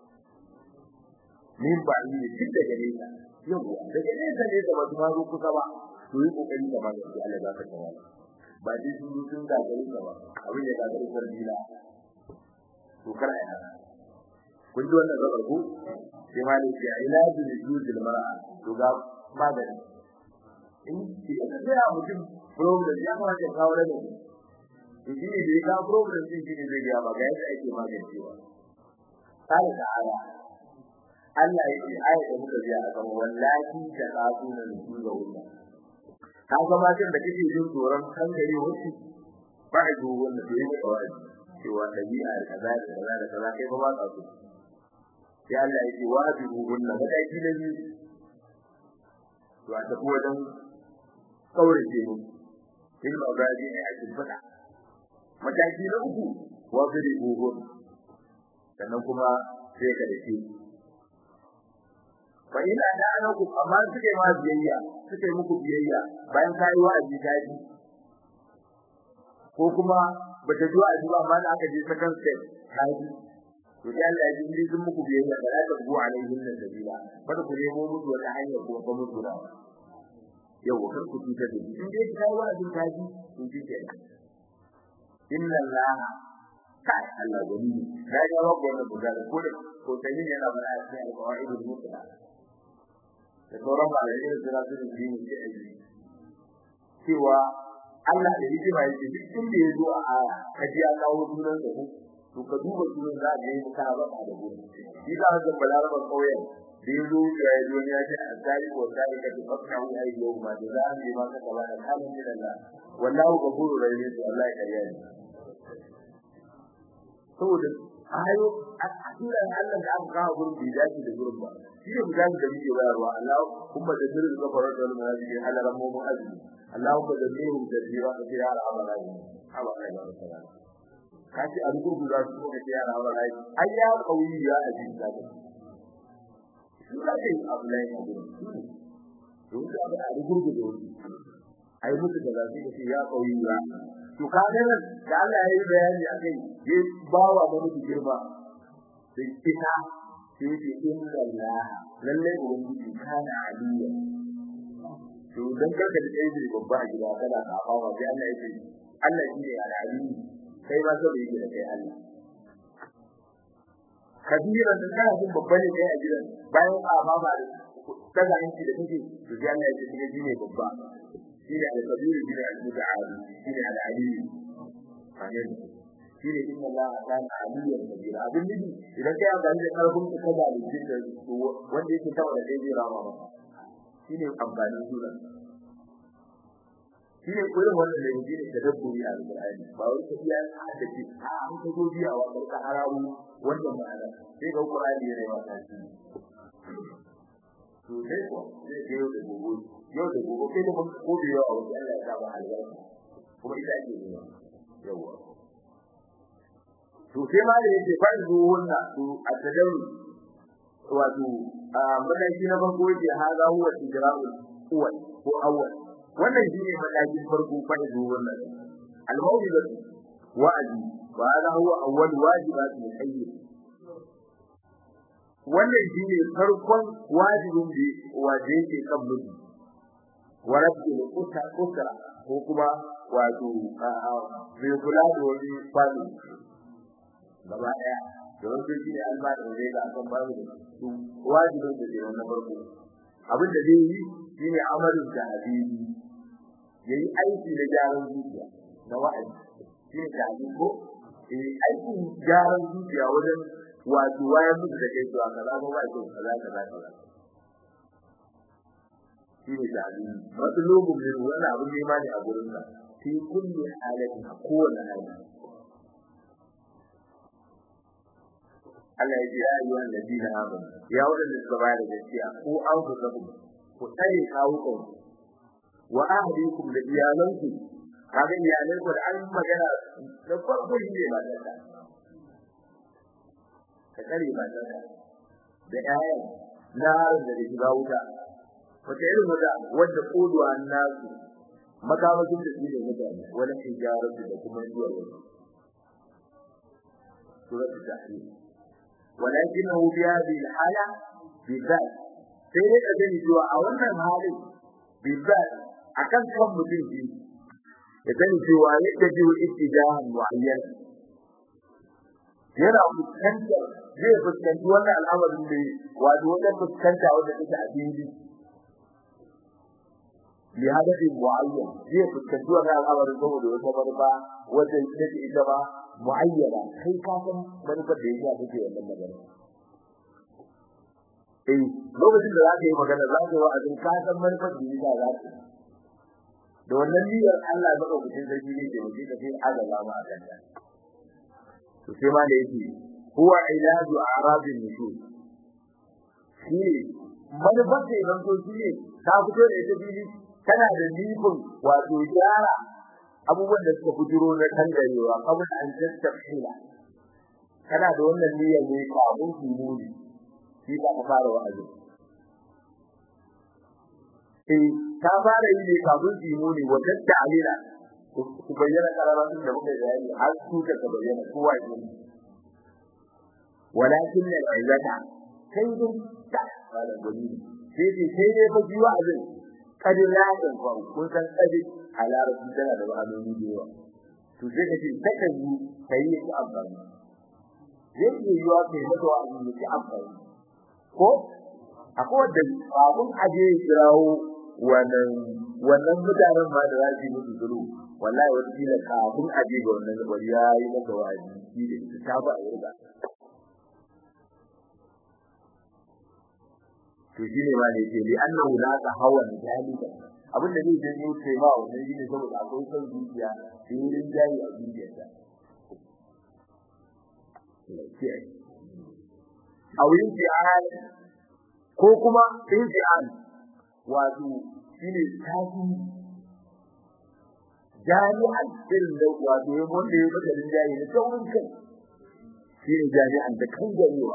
Speaker 1: min ba ni shi daga nesa yawa daga nesa ne da wasu mazo kusa ba to yi kokari da ba da Allah za ka tawa ba dai sun yi sun gagari ka ba abin da gagari kan dila to kar ai haka kun ji wannan gabar ku sai ma ne ya ilaji da juzul mar'a to ga magani in ki da mutum problem ya kamata ya kawo da shi ne da ya kawo problem din shi ne zai ga ba ga yadda ake magancewa sai da aya Allah ya ce aya da muka ji a kan wallahi ta tsafu na nufu ga wannan ka ga matan da kake jin tsoron kan gare wasu ba a zuwa wannan da yake kawai cewa dabi'a da kaza da kaza da kaza kai ba ba ka so sai Allah ya ce wa bi wannan mataki na biyu to a tafi wajen kaurace mu ilma gaji ne a cikin fada mataki na uku wa gari buhun sannan kuma sai ka dace fa ina da anaku amma suke ma biyayya suke muku biyayya bayan kai wa'azi kaji ko kuma bata zuwa a zuwa amma aka je second step kaji to sai Allah ya ji sun muku biyayya da aka go alaihin nan sabila kada ku nemo musu wata hanya ko ba musu da yau kar ku tuta da in dai kai wa'azi kaji to ji kenan inna allaha kai Allah gani ya ga wa wannan buga ko da ko tani yana mana a cikin alƙawaidul mutla da sauran malamai da suna su yi ne ke aiki cewa Allah da hikima yake duk inda ya zo a aya ka ji ya kawo sunan da ku to ka duba sunan za ka yi ka ba da gudu shi za ka balaraba kauyen da ya zo ya yi wani ya ce a tsari ko tsari ka ta fakka wani ayi yau ma da za a yi ma ka kaba da kalin da Allah wallahu ghafurur rahim to Allah ya kariya ni saboda ayo a cikin Allah da aka kawo gurin bai dace da gurin ba shi ne misali da muke bayarwa Allah kuma da sirrin kafarar da wannan hadisi halaran mu mu azumi Allah kuma da sirrin da jira da ya al'amara ne haba kai ba ta ka ci an gudu za su ga ya al'amara ne ai ya kauyi ya aji da ka shi ka ce abu ne ne don da ba a gudu da wani ai mutu da zafi da ya kauyi ya to ka ga nan da Allah ya yi bayani akai ya bawa da mutu girma sai kita sai ce inna Allah lalle ubangiji kana aliya to dan karka da kai ne babba a gida kana ka fama sai Allah ya ce Allah shi ne al'ali kai ba sai yake da kai Allah kabira da kana jin babba ne kai a gidan bayan ka fama da kaga yanki da kake to sai Allah ya ce shi ne babba shi ne al-kabir shi ne al-muta'ali shi ne al-ali amin shine inna Allah kana aliyan kabira abin nufi idan kai amfani da karfin ka kada da jinda wanda yake tawa da dai rama ba shine amfanin sunan shine kullum wannan da yake da dabburi a Qur'ani ba wai ka iya da shi a an ka go biya wa ka haramu wannan ma'ana sai ga Qur'ani yana yawa ta shi to dai ko sai yau da gobe yau da gobe kai da ko biya wa Allah ya sa ba albarka kuma ita ake yi yawa to sai ma da yake farzu wannan to a tadawu wato a mataki na farko yake haza huwa tijra'u uwal ko awwal wannan shine matakin farko farzu wannan al-mawlid wa'adi wa hada huwa awwal wajibat al-hayy wannan shine farkon wajibin da waje yake kan mutum wa rabbi al-usra ko kuma wato mai kula da wani fadi gaba daya da wanda shi ne alba da zai ga akan babu da su wajibin da zai na farko abin da zai yi shine amalin da hadisi yayi aiki da gyaran zuciya na wa'azi shine da hadisi ko eh aikin gyaran zuciya wajen wato wayan mutu da kai zuwa kaza ko ba kyau kaza kaza kaza shine da hadisi wato logun ne wani abin ne ma ne a gurin ka fi kulli halatin a kowane hali Allah ya ce ya yi wannan ladina amanu ya wadanda suka bayar da gaskiya ko an ku sabu ku tsare kawukan wa ahlikum da iyalanku kaga iyalan ku da an magana da farko shi ne mata ka ka tsare mata ka da ƴaƴan narin da shiga wuta wata irin wuta wanda koduwa nasu makamashin da shi ne mutane wani hijaratu da kuma zuwa wani suratul tahrim ولكنه في هذه الحالة بالذات sai dai ka gani cewa a wannan halin bizzat akan kan mutum shi ya gani cewa yadda ji wa ittijahan muayyan yana fuskantar zai fuskanci wannan al'amarin ne wato wajen fuskanta wanda take a fili li hadafi muayyan zai fuskanci wannan al'amarin saboda wata manufa wanda take ita ba muayyana kai ka san manufar da yake take wannan magana eh lokacin da zaka yi magana zaka yi wa'azin ka san manufar da yake za ka da wannan niyyar Allah ba lokacin sarki ne da mutum ka sai azaba ma a kanta to sai ma da yake huwa ilaju a'rabin nushur shi manufar da idan so shi ne ta fito da ita fili tana da nufin wato gyara abubuwan da suka fitiro na tangarewa kamar an tattafila kana da wannan niyyar ne kafin su muni shi ba ka fara wa'azi eh ta fara yi ne kafin su muni wa tatta'alila ku bayyana kararatun da muka yi har su ka bayyana kowa ya yi walakin ne aizata kai dai ta fara gani sai dai sai dai fa ji wa'azin kadin ladan fa kun san kadin a larabci tana da ma'anoni da yawa to sai ka ce takan yi kai yi amfani zai iya yiwa kai mata wa abin da ke amfani ko akwai wanda abun aje kirawo wannan wannan mutanen ma da zai musu zuru wallahi wata kila kafin aje ga wannan wani ya yi masa wa'azi shi da ita ta ba a yarda to shi ne ma ne ce li annahu la tahawan jalika abin da zai janyo kai ma wannan shi ne saboda akwai son zuciya da yin jayi a zuciyarsa a wurin fi'al ko kuma infial wato shine tafi jami'an irin da wato ya wanda ya baka din jayi da saurin kai shine jami'an da kan garewa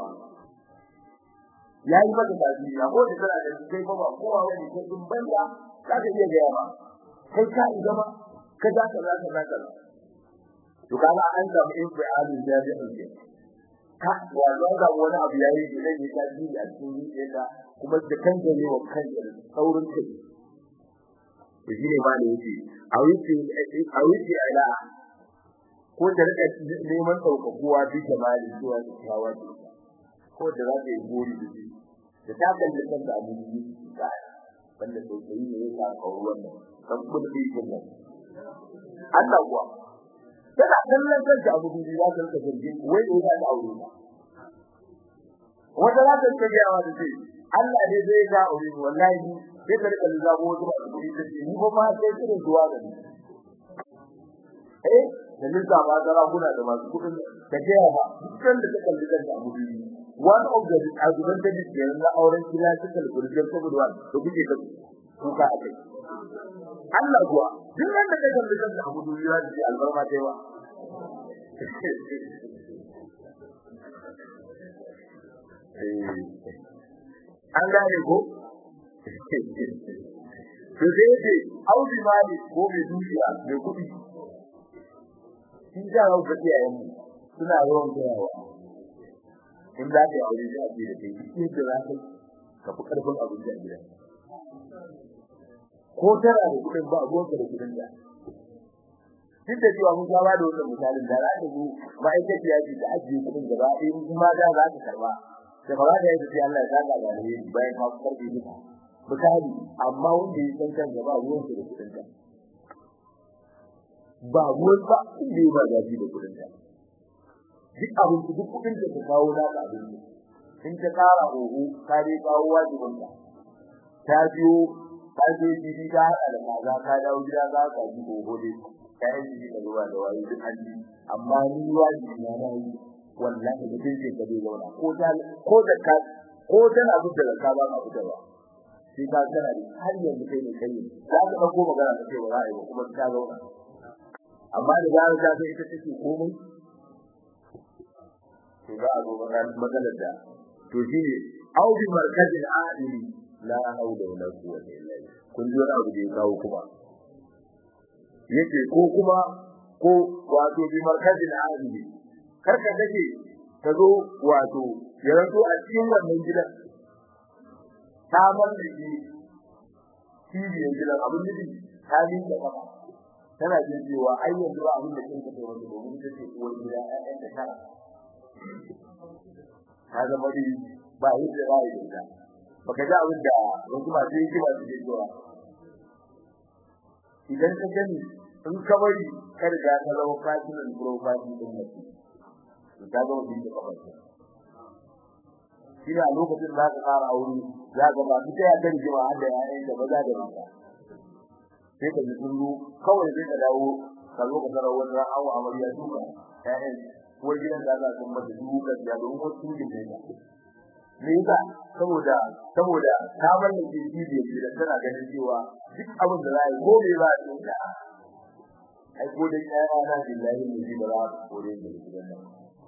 Speaker 1: yayi maka tafi ya ko da kana da kai ba ba kowa wani ko din banda zaka iya ga yawa kai ka zama ka za ka za ka za ka to kaga an samu infial jami'an ke ka wato ga wani abu yayi da zai yi tafi a cikin zuciyarka kuma da kan garewa kan saurin kai shi ne ba da yake a wuce a wuce ala ko da rika neman saukakuwa bi jamali zuwa tsawa ce ko da za ta yi gori da shi da ta kalli kan da abu ne ba banda sosai ne ya sa kawo wannan kan kuma da yake nan Allah kuwa tana kallon kanta abu ne za ta rika zargi wai ne za ta aure ba wata za ta rika gawa da shi Allah ne zai ga aure wallahi sai ka rika zabo wasu masu kuɗi ta ce ni ba ma sai kiran zuwa ga ni eh da nisa ba zara kuna da masu kuɗin da ke ba dukkan da take kalli da abu biyu one of the advantages ne na auren classical burger saboda wani to kuke da kuka a kai Allah kuwa duk wanda take kalli da abu biyu ya ji albarma ta yawa an gane ko to sai ce audi mali ko mai dukiya mai kudi shi da rawu da yayin mu suna yawan gayawa in za ka yi aure da aje da kai in da za ka ka fi karfin abin da gida ko tana da kudin ba abuwa da kudin da duk da cewa mun saba da wannan misalin da za ka zo ma'aikaciya ce da ajiye kudin gaba ɗaya in ma da za ka karba da ba da yadda sai Allah ya saka da alheri bayan ka karbe duka misali amma wanda ya san kan gaba ruwan da kudin ka ba ruwan ba inda ba da da kudin ka duk abin da duk kudin da ka kawo na ka abin in ka kara oho ka dai kawo wajibin ka ta biyo ka je gidi ka hada da kaza ka dawo gida za ka ji oho dai ka yi gidi da ruwa da wayo duk an amma ni wajibi na na yi wallahi mutuncin ka zai zauna ko ta ko da ka ko tana buɗe da ka ba ka buɗe ba shi ka kana da har yanzu kai ne kai za ka dauko magana ka ce ba za a yi ba kuma ta zauna amma da zarar ta sai ita take komai to za a zo maganar da to shi ne au bi markazin adili la haula wala quwwata illa billah kun ji wani abu da ya kawo kuma yace ko kuma ko wato bi markazin adili karka dake ta zo wato ya rato a cikin wannan gidan ta mallake cibiyar gidan abin da ta yi da kafa tana jin cewa ai yanzu ba abin da kin ka tsoro da domin ta ce uwar gida ƴaƴan ta tara ta zama dai ba yi da ba yi da baka ji abin da wasu masu yi ba su ke cewa idan ka gani in ka bari ka riga ka zama fasinan profile din mutum ta ga wani da kafar shi a lokacin da ka fara aure za ka ba ta ya da rigima har da yayin da maza da mata sai ka ji kullu kawai sai ka dawo ka zo ka tarar wani awa amarya duka yayin ko gidan da za ka mata duka ya don wasu ne da me yasa saboda saboda ta mallake bidiyo da tana ganin cewa duk abin da za a yi ko me za a yi ai ko dai ya na billahi ne ba za a kore da gidan nan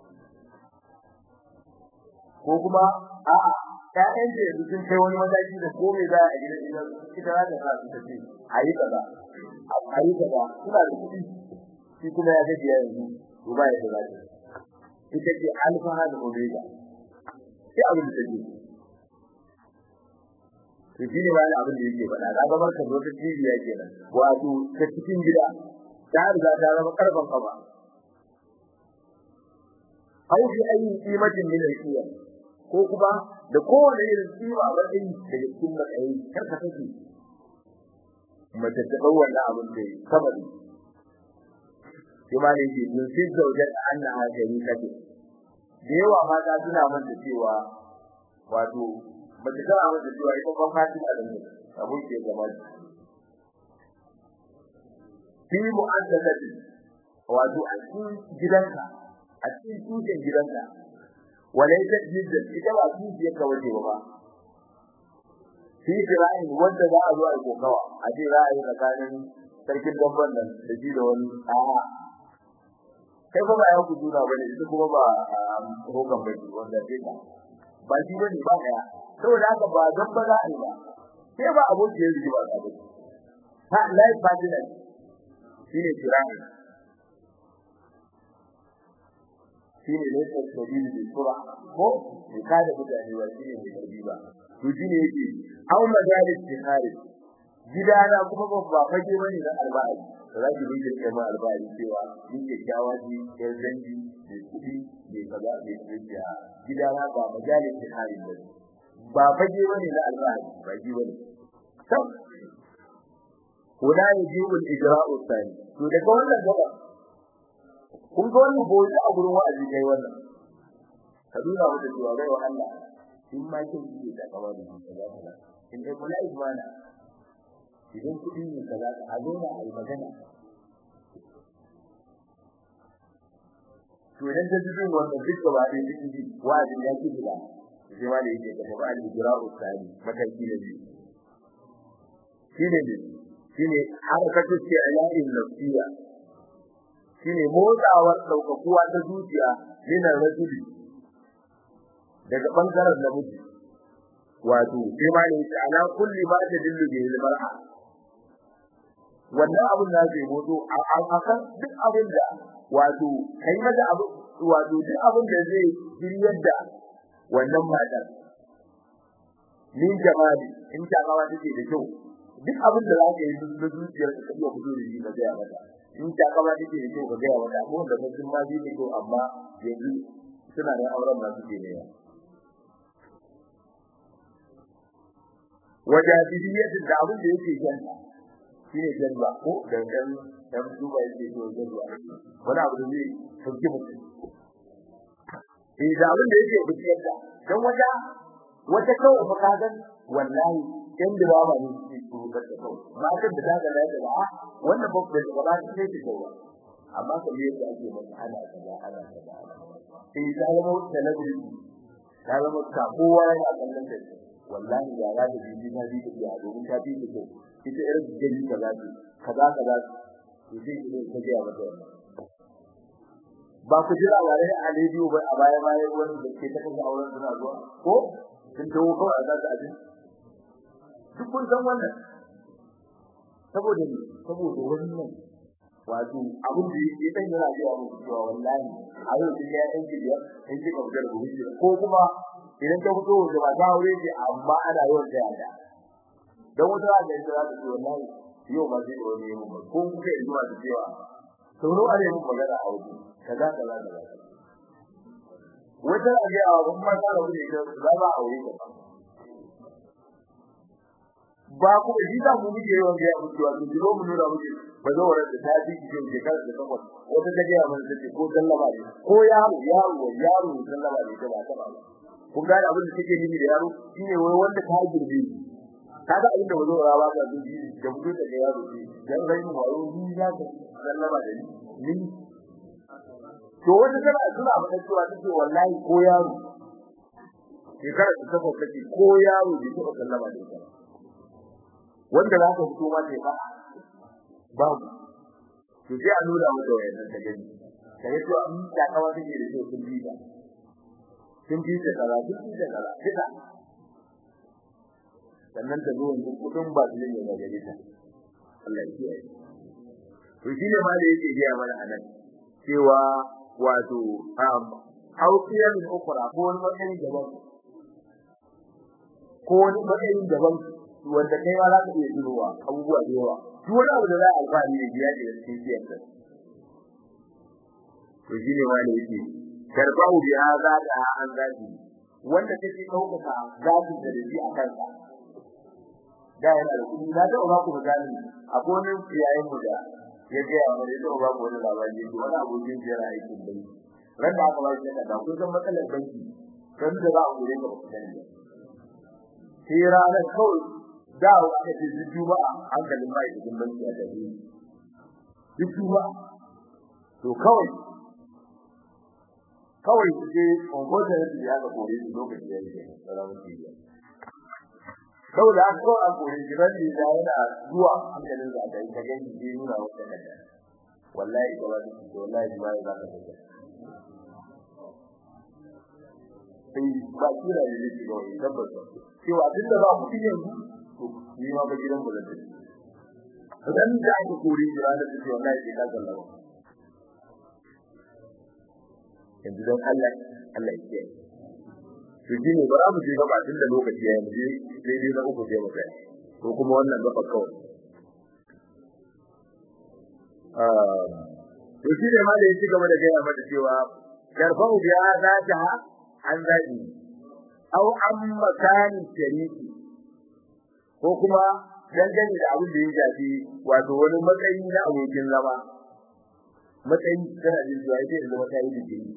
Speaker 1: ko kuma a'a ƴaƴan da yanzu sun kai wani mataki da komai za a gidan gidan ita za ta sa su tafi ayi kaza ayi kaza suna da kuɗi shi kuma ya gaji yanzu to ba ya da zaki ita ce alfa da omega sai abin da take to shi ne wani abin da yake faɗa ga gabar ka zo ta cibiya kenan wato ta cikin gida ta riga ta zama karfan kafa au fi ayi qimatin min al-qiyam ko kuma da kowane irin kima wadin da cikin matsayi kar ka take mace ta dau wannan abin da sama ne kuma ne ke dun sai zaujar annaha sharikatu da yawa mata suna manta cewa wato mace tana manta cewa ita ba fatin a dan abun ke gaba fi mu'addadati wato a cikin gidanka a cikin tushen gidanka walaysa jidda ita ba tushen ka waje ba fi fira'in wanda za a zo a kokawa a ce za a yi tsakanin sarkin dabban nan da shi da wani a'a kai ba ya ku juna bane ita kuma ba hokan bane wanda sai ka ba shi bane ba kaya saboda haka ba dan ba za a yi ba sai ba aboki ya rigi ba ka ba ha life partner shine kirani shine ne ta sabili da sura ko ne ka da mutane ba shine ne karbi ba to shine yake au majalis tihari gidana kuma ba fage bane na alba'i da zaki bi da kai ma alba'i cewa ni ke kyawaji yar dangi da kudi da kaza da tsiya gidana ba majalis tihari ba ba fage bane na alba'i ba ji bane to wala yajibu al-ijra'u thani to daga wannan gaba kun ga wannan boye a gurin wa'azi kai wannan ka duna mata cewa bai wa Allah in ma kin ji da kawai da kaza kaza in dai kula imana idan kudi ne kaza a dole a yi magana to idan ta ji wannan duk gaba da duk ji wa'azi ya ci gida sai ma da yake da ba al-ijra'u thani mataki da biyu shine ne shine harakatu ce ala'in nafsiya shine motsawar daukakuwa ta zuciya yana rajuli daga bangaren namiji wato sai ma ne ala kulli ma ta dillu bi mar'a wannan abun da zai motso a akan duk abin da wato kai mata abu wato duk abin da zai jiryar da wannan matar min jamali in ta kawa take da kyau duk abin da zaka yi na zuciyar ka iya fito da shi ka ga mata in ta kama take da kyau ka ga mata ko da mutum ma zai da kyau amma yanzu suna da auren ma suke ne wajadiyatin da abin da yake janta shine jalla ko dangan dan duba yake to jalla wani abu da zai sauke mutum eh da abin da yake bukiyar da dan wata wata kawai fa kagan wallahi in da ba ne shi ko da kawai matan da daga da da wannan ba da ba ta ce ta kawai amma kamar yadda ake masa ana kaza ana kaza eh da zama da nabi da zama ta kowa yana kallon da wallahi ya ga da bibi na bibi da domin ta bibi da ita irin gani kaza ce kaza kaza to sai ki ta ga mata ba ku jira wa rai a rediyo ba a baya baya wani da ke ta kaga auren suna zuwa ko sun dawo kawai a zaga abin duk kun san wannan saboda ne saboda wannan wato abin da yake dan yana ga mu cewa wallahi a yau kin ya yanki da yanki ka fitar da wuce ko kuma idan ka fito da ba ta aure ce amma ana yawan da yada dan wata da yake za ta ce wallahi yau ba zai wani mu ba ko kuka yi zuwa da cewa sauro a ne mu magana a wuce kaza kaza kaza wata da ga wa kuma ta rabu da za ba aure ka ba ku da jita mu muke yawan ga mu cewa ku jiro mu nuna muke ba zo wurin da ta ji ki ke kar da takwas wata ta ga mun ce ko sallama ne ko yaro yaro yaro sallama ne ba ta ba kun ga abin da take nimi da yaro shine wai wanda ta girbe kaga abin da wazo rawa ga dubi da mutu da yaro ne dan rai mu wayo ni ya ga sallama da ni to wata tana suna faɗa cewa take wallahi ko yaro shekara ta takwas take ko yaro bai taɓa sallama da ita wanda za ka fito ma sai ba babu to sai a nuna mata wayannan ta gani sai to an ta kawa take da shi sun bita sun bita kaza sun bita kaza kida sannan ta zo wannan kudin ba su ne ga gare ta Allah ya kiyaye to shi ne ma da yake ga mana anan cewa wato um hauƙiyar min ukura ko wani matsayin daban ko wani matsayin daban wanda kai ma za ka iya tunowa abubuwa da yawa duk wani abu da za a alfahari da biya da cikin siyar da to shi ne ma da yake tarbahu bi hadha da an zaki wanda take daukaka zaki da dabi a kansa da yana da kudi na da ba ku misali akwai wani yayin mu da ya ga ya mai da ba ku wani labari ko wani abokin jira aikin bai ran da aka ba shi da kun san matsalar banki kan da za a gure ka ku sani sai ranar kawai da aka ce juma'a hankalin mai cikin banki a tafi duk juma'a to kawai kawai su je ongoza da ya ga kore su lokaci ya yi salamun tiya saboda aka kawai an kore shi ran da yana zuwa hankalin sa da ita gani je nuna wata kada wallahi ba ba su wallahi ba ya zaka ta sai ba kira da yake ga wani tabbata cewa tunda ba mu yanzu to ni ma ba gidan mu da take dan da aka kore shi ranar da ce wallahi sai ka sallama yanzu don Allah Allah ya kiyaye to shine ba mu je gaba tun da lokaci ya yi sai dai na uku je mu kai ko kuma wannan gaba kawai ah to shine ma da yake gaba da gaya mata cewa yarfa'u bi azatiha an zabi aw an makani shariki ko kuma dangane da abin da ya shafi wato wani matsayi na abokin zama matsayi tana jin zuwa ita da zama ta yi digiri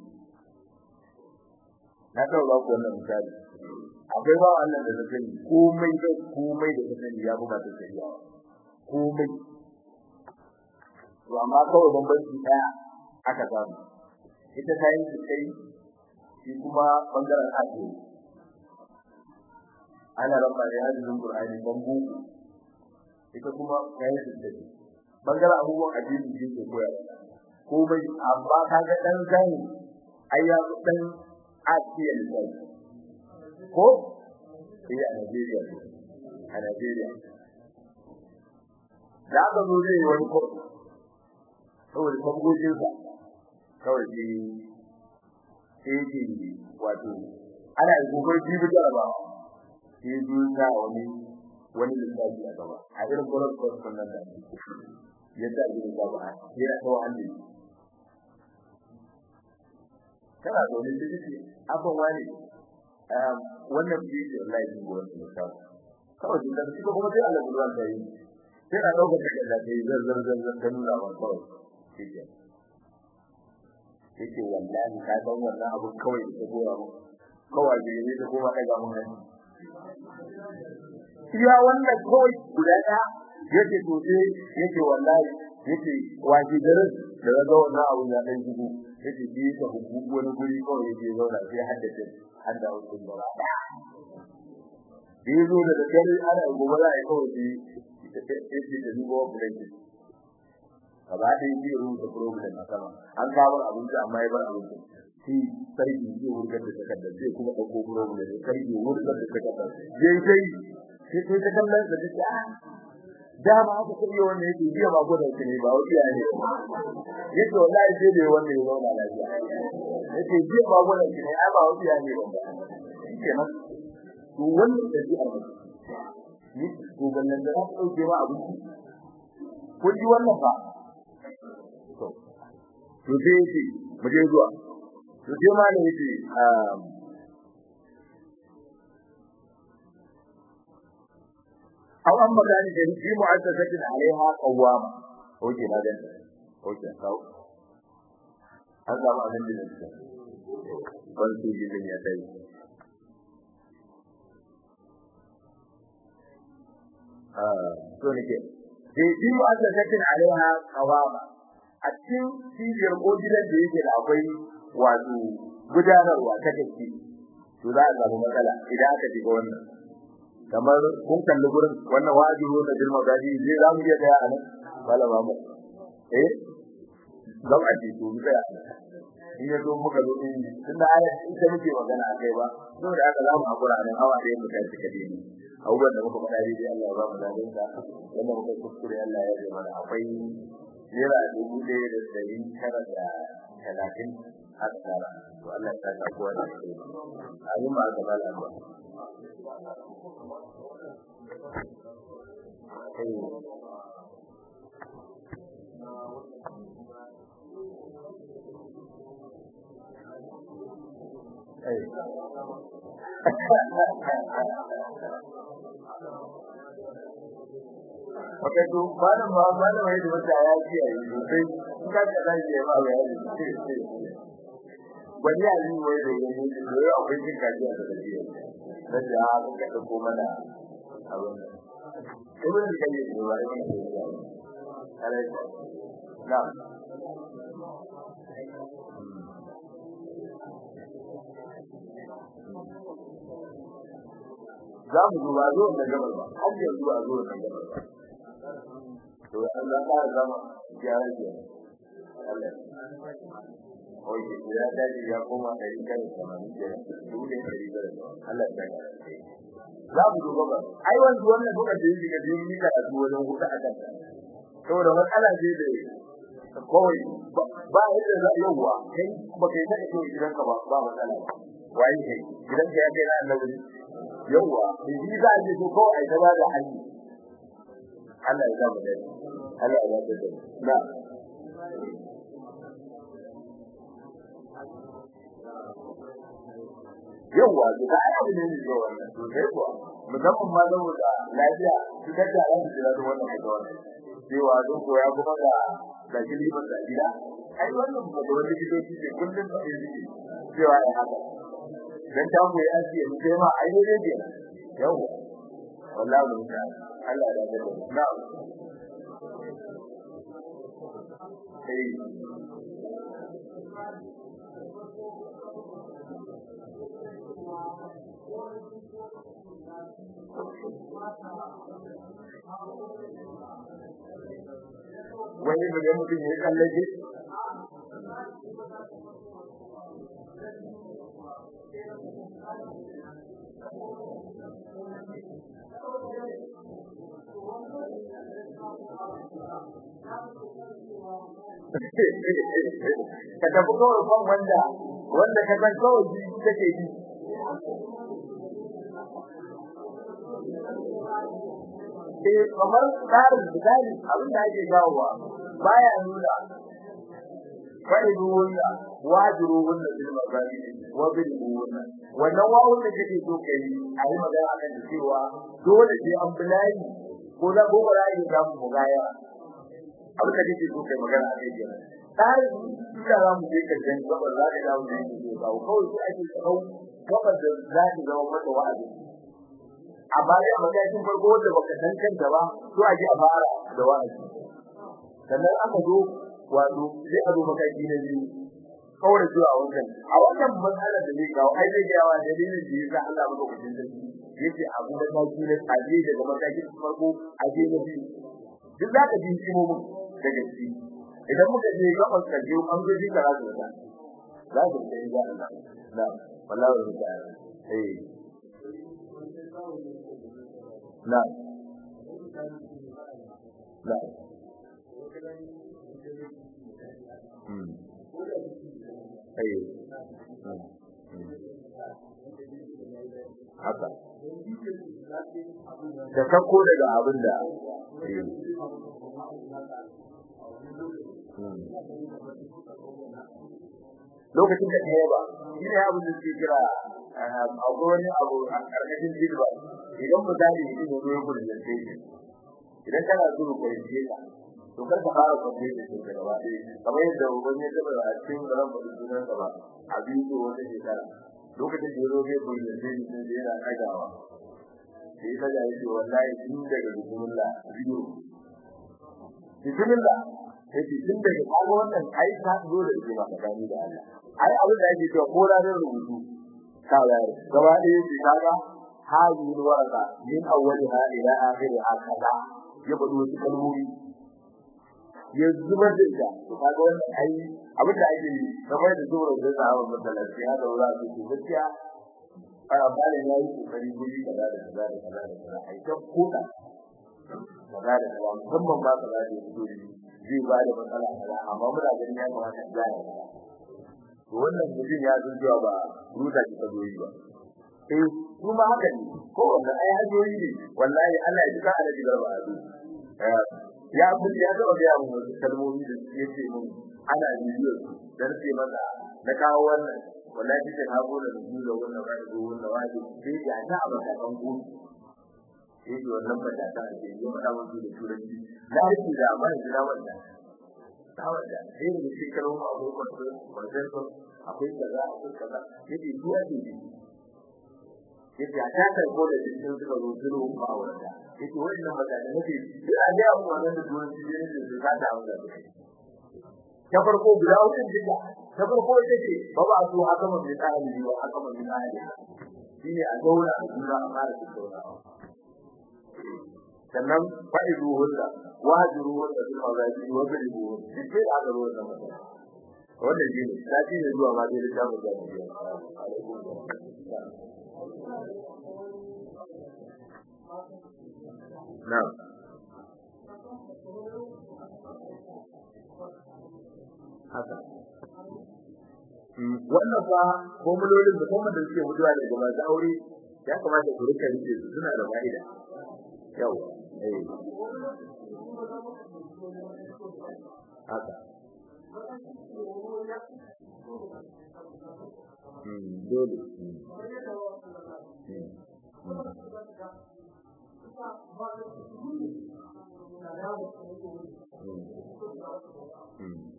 Speaker 1: na kawo ba ku wannan misali akwai ba Allah da zai komai da komai da kake ya buga ta shari'a komai to amma kawai bambanci daya aka samu ita ta yi kai shi kuma bangaren ake ana ramba da hadisin Qur'ani bambu ita kuma ta yi kai bangaren abubuwan addini ne ke koyarwa komai amma kaga dan zai ayya dan asiya ne ko iya a Najeriya a Najeriya da ga zo zai wani ko saboda kambojin sa kawai shi sai ke wato ana yi gobe jibi jaraba sai zuwa wani wani lissafi a gaba a irin gwamnati ko sannan da yadda ake da gaba yana kawo hannu kana da wani ciki abin wani wannan bidiyo wallahi din gurin da ka kawai da shi kuma sai Allah gurin da yi sai a dauka da da yi zar zar zar zar kan nuna wa kawai shike yake wallahi ka san wannan abu kawai da gora mu kawai da ne da kuma daga mun hannu iya wannan kawai guda da yake to sai yake wallahi yake waje garin da ga wannan abu ya dan jigo yake bi ta hukuku wani guri kawai yake zauna sai haddace hadda hukun da bi zo da dare ana gobe za a yi kawai bi yake da dubo bulanki gaba da yi rubuta problem a sama an kawo abinci amma ya bar abinci shi sarki zai wurgar da takardar zai kuma ɗauko problem da sarki wurgar da takardar yayi sai sai ta kallon da take a dama aka kai wanda yake biya ba ko da shi ne ba wani ya ne yake wallahi sai da wanda ya zauna lafiya yake biya ba ko da shi ne ba wani ya ne ba kenan to wannan da ji Allah ni ko ballan da ka dauke wa abu ko ji wannan fa to to sai yake mu je zuwa to sai ma ne yake أو أما كان في مؤسسة عليها قوامة وجه هذا وجه كاو هذا ما من الناس بل في الدنيا تاي آه سوني كي في مؤسسة عليها قوامة a cikin cibiyar ko gidan da yake da akwai wato gudanarwa ta gaske to za a samu matsala idan aka shiga wannan kamar kun kalli gurin wannan wajibi da girma gadi zai za mu iya tsaya a nan malama mu eh zan aje to mu tsaya in ya zo muka zo din tunda aya ita muke magana a kai ba saboda haka za mu hakura nan awa ɗaya mu tashi kade ni abubuwan da muka faɗa dai Allah ya ba mu dadin ka wanda muka kuskure Allah ya yi mana akwai naira dubu ɗaya da ɗari tara da talatin har tara to Allah ya saka kowa da shi amin ba ga bala ba Wata to malam ba malam wai da wata ya ji a yi sosai in ka ka da shi ba ya yi wani ya yi wai da yanzu da yau akwai jin kaji a da jiya da ya ka ka ko mana abin sai wani kai ne ba ne alai na za mu duba zo da gabar ba har yanzu a zo da gabar ba to Allah ka zama ya rage Allah Oye, ya dace ya koma da rigar samani da dole da rigar Allah ya dace. Za mu duba ba. Ai wanda wannan kuka je shi ga dini da su wajen huta a kan. Saboda matsala ce da kawai ba yadda za yawa kai ba kai da kai gidan ka ba ba matsala. Wai kai gidan ka ya kai na annabi. Yawa, shi za a ji ko kawai ai ta ba da hali. Allah ya zama da Allah ya zama da na yawa da ayyuka ne ne wannan to sai kuwa musamman ma saboda lafiya su ta da ran da da wannan da wannan cewa don koya kuma ga da kiliban da gida ai wannan ba da wani gido shi kullun da shi cewa ya haka dan ta mu ya ce mu sai ma ai dai dai yawa wallahi mun ta Allah ya da na sai wani da ya mutum ya kallake ka tafi kawai kan wanda wanda ka san kawai ji take yi eh kamar tsarin misali abin da ake gawowa baya nuna fa'idu wanda wajiru wanda bil magani wa bil wanda wannan wawun da kake so kai a yi magana akan cewa dole sai an bulayi ko da ko ba yi da mu gaya abin da kake so kai magana a kai kenan tsarin da za mu je karshen gaba za ka dawo da yake so kawo kawai sai ake kawo gaba da za ta zama mata wa'azi amma dai a matakin farko wanda baka san kanta ba to a ji a fara da wa'azi sannan aka zo wato sai a zo mataki na biyu kawai zuwa wannan a wannan matsalar da zai kawo ai zai gawa dalilin da yasa Allah maka kudin da yake abu da mataki na tsaje daga matakin farko a je na biyu duk za ka ji kimomin daga ciki idan muka je gaban kaje an zo ji karatu da za ku sai ga Allah na wallahi da eh na na hmm eh haka da kako daga abin da lokacin da ta yaba shi ne abin da suke kira abu wani abu a karkashin jirba idan misali shi ne zuwa gudun da ke idan kana zuru ko yin jela to kar ka fara kwaje da shi daga ba kamar yadda wani ya taba a cikin ran da sunan sa ba a biyu wata shekara lokacin da ya zo zai gudun da shi ne da yana kagawa sai ta ga yake wallahi tun daga bismillah biyu bismillah sai tun daga kaga wannan ai ta zo da shi ba gani da Allah ai abin da yake cewa ko ranar rubutu ka bayar gaba ɗaya shi kaga hadi waraka min awwaliha ila akhiriha kaza ya bado wasu kalmomi ya zubar da ita to kaga wannan ai abin da ake yi kamar da zuwa da sahaba masallaci haka za su ce gaskiya a bale ya yi kokari guri kaza da kaza da kaza da kaza ai ta koda kaza da kaza musamman ba kaza da fito zai ba da matsala kaza amma muna ganin ya kamata ya yi to wannan mutum ya san cewa ba ruta ki kazo yi ba eh kuma haka ne ko wannan ai hajoyi ne wallahi Allah ya jika ala digar ba azu ya abin ya ga ga mu kalmomi da yake mun ana bidiyo dan sai mata na kawo wannan wallahi sai ha gona da su da wannan ba da wannan wani sai ya ta ba ta kan ku sai da wannan ba ta ta ce yau da mun da turanci da shi da amma da wannan ta wanda sai da shi karo ma akwai kwanto kwanto akwai kaza akwai kaza sai da duwa ne yace a ta kai ko da cikin suka zo zuru ba wanda yace wannan ba da nake a ga mu wannan da turanci ne da su ka da wanda ta farko guda hudun duka ta farko ita ce ba ba su haka mun da tsari ba haka mun da tsari shine a zauna a jura a fara tattaunawa sannan fa'idu hunna wajiru hunna bil mazaji wa bil buhun dike da aka zo da mata wannan shi ne sati ne zuwa ma dai da mu da alaikum na'am haka wannan fa formulolin da kuma da suke mutuwa daga masu aure ya kamata ku rika rike su suna da fa'ida yau eh haka hmm dole hmm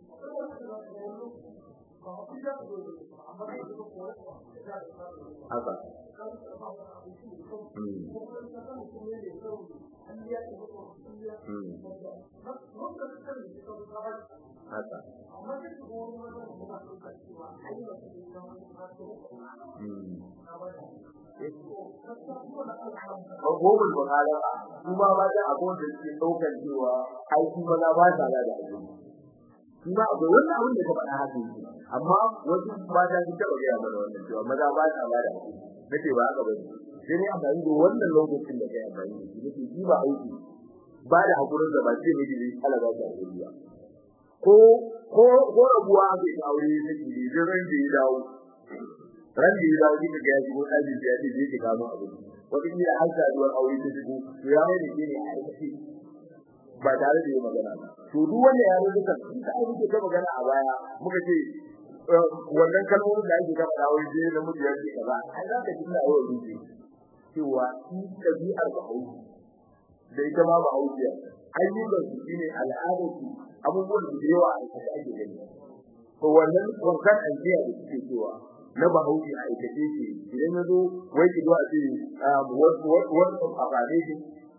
Speaker 1: haka haka Abubuwan bukala kuma ba da abubuwan da suke ɗaukar cewa aiki maza ba sa da aiki. Kuma akwai wannan abin da ka faɗa haka yake. amma wasu mata sun taɓa gaya mana wannan cewa maza ba sa ba da hakuri nake ba haka bane sai ne amfani da wannan lokacin da kai amfani da shi nake shi ba aiki ba da hakurin da ba ce ne da Allah ba ta hakuri ba ko ko ko rabuwa ga aure take ne da ran da ya dawo ran da ya dawo kika ga shi ko daji ya ce je ki kamo abu wata kila har saduwar aure ta shigo to ya mai da ke ne a aikace ba tare da yi magana ba to duk wanda ya rubuta da ake ta magana a baya muka ce wannan kalmomin da ake gaba da wai je da mutu yake kaza ai za ka ji na yau rubuce cewa shi tabi'ar bahaushe da ita ma bahaushe ayyukan su shine al'adar su abubuwan da yawa a cikin ake gani to wannan wankan ajiya da suke cewa na bahaushe a aikace ce idan ya zo wai ki zo a ce wasu a fare shi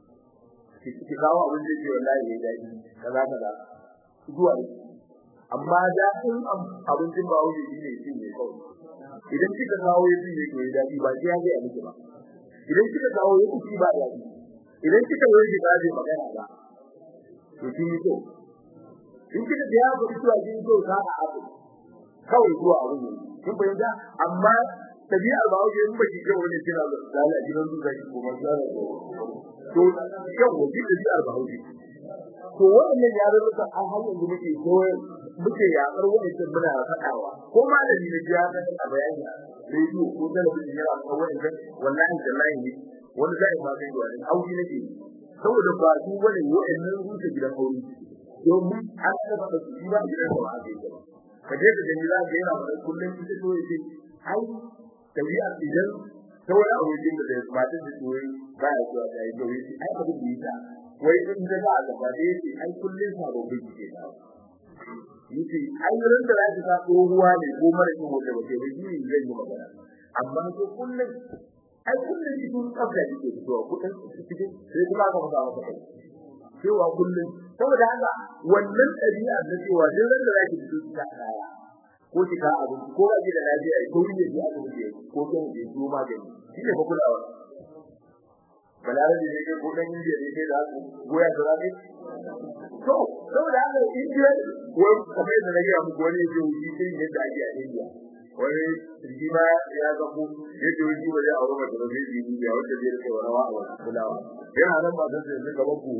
Speaker 1: ki kawo abin da ke wallahi ya daɗi kaza kaza zuwa ne amma da in abincin ba wuce shi ne shi ne kawai idan kika kawo ya ne ko ya daɗi ba sai ya ga miki ba idan kika kawo ya kuci ba daɗi idan kika yi ki kaje magana ba to kin yi to in kika ga ya ga cewa kin to ka a abu kawai zuwa abu ne kin fahimta amma tabi'ar ba wuce in ba ki ga wani kira da Allah gidan su zai ko masara to yau waje tabi'ar ba wuce to wannan yarurrukan an har yanzu muke koyar muke yakar wannan muna faɗawa ko malami ne ya ga a bayani rediyo ko talabijin yana kawo wannan wallahi tallahi ne wani zai ma kai wani auki nake saboda ba su wani wa'annan rufe gidan aure domin an ka faɗa su ba gidan da ba a kai ba ka je da gani za ka yana faɗa kullum ita to yace ai tabi'a idan kawai abokin da matan da su ba ya zuwa da yi ai abin da yasa wai in da za a gaba da yake ai kullun sababbin ke da yace ai ran da zaki ka tsohuwa ne ko mara kin wanda bace ba shi zai yi magana amma ko kullun ai kullun shi kun tsafta yake zuwa kudin cikin sai kuma ka fada maka kai cewa kullun saboda haka wannan ɗabi'a da cewa duk ran da zaki fito ta kaya ko ki ka abu ko ba ki da lafiya ko ki da abu ko kin ji su magani shi ne fa kulawa balarabe ne ke kodan indiya ne da su goya da rabe to saboda haka indiya wai kamar da nake muku wani yake wuce sai ne da ake a indiya wani rigima ya ga ku yake wuce ba zai aure mata ba zai yi indiya wanda zai rike rawa a wani kulawa yana nan ba zai zai gaban ku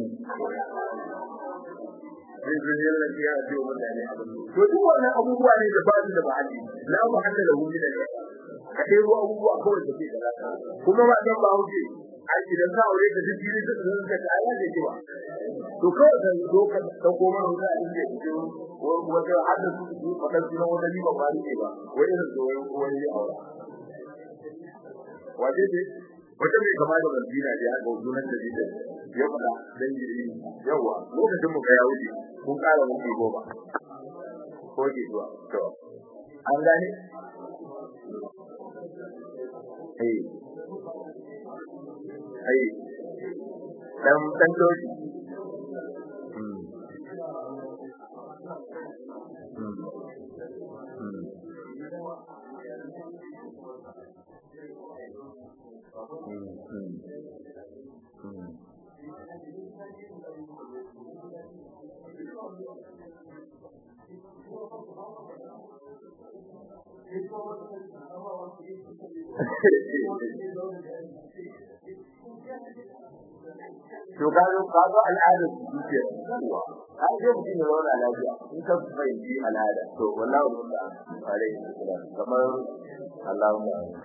Speaker 1: zai zai yi lafi ya ce wa mutane abin to duk wannan abubuwa ne da ba su da ba'adi la muhammadu lahu min al ka dai abubuwa kawai da ke da kuma ba dan ba hauke ai idan ka aure ka duk jini duk zan ka ai da kiwa to kawai ka zo ka dauko mana wuta a inda ke wata hadda su su fadar sunan wata liba ba ne ba wai irin da wani wani ya aura waje ne wata mai kama da bandina da ya ga sunan da dida ya fada dan jiri yawa lokacin mu ga ya wuce kun kara mun goma ko ke zuwa to an gane eh ai dan dan doji hmm hmm to gano kaga al'adar su ce yawa har sai mutum ya zauna lafiya in ka fahimci al'ada to wallahi mun da alaihi salam kamar Allahumma